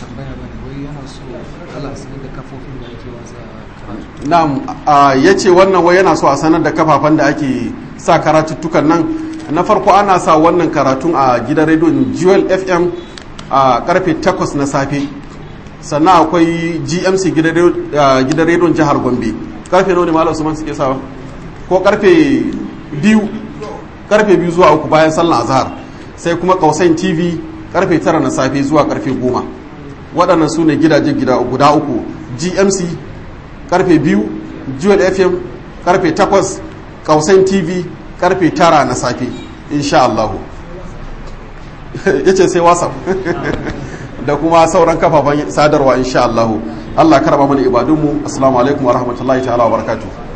na'am ya ce wannan wai yana so a sanar da kafafen da ake sa karatuttukan nan na farko ana sa wannan karatun a gidan rediyon jewel fm a karfe 8 na safe sannan akwai gmc gidan rediyon jihar gombe karfe nawa ne malam usman suke sawa ko karfe biyu karfe biyu zuwa uku bayan sallan azhar sai kuma kausain tv karfe tara na safe zuwa karfe goma waɗannan su ne gidaje guda uku gmc karfe biyu jewel fm karfe takwas kausain tv karfe tara na safe insha Allah ya ce sai whatsapp da kuma sauran kafafen sadarwa insha Allah Allah karba mana ibadunmu assalamu alaikum wa rahmatullahi ta'ala wa barakatuh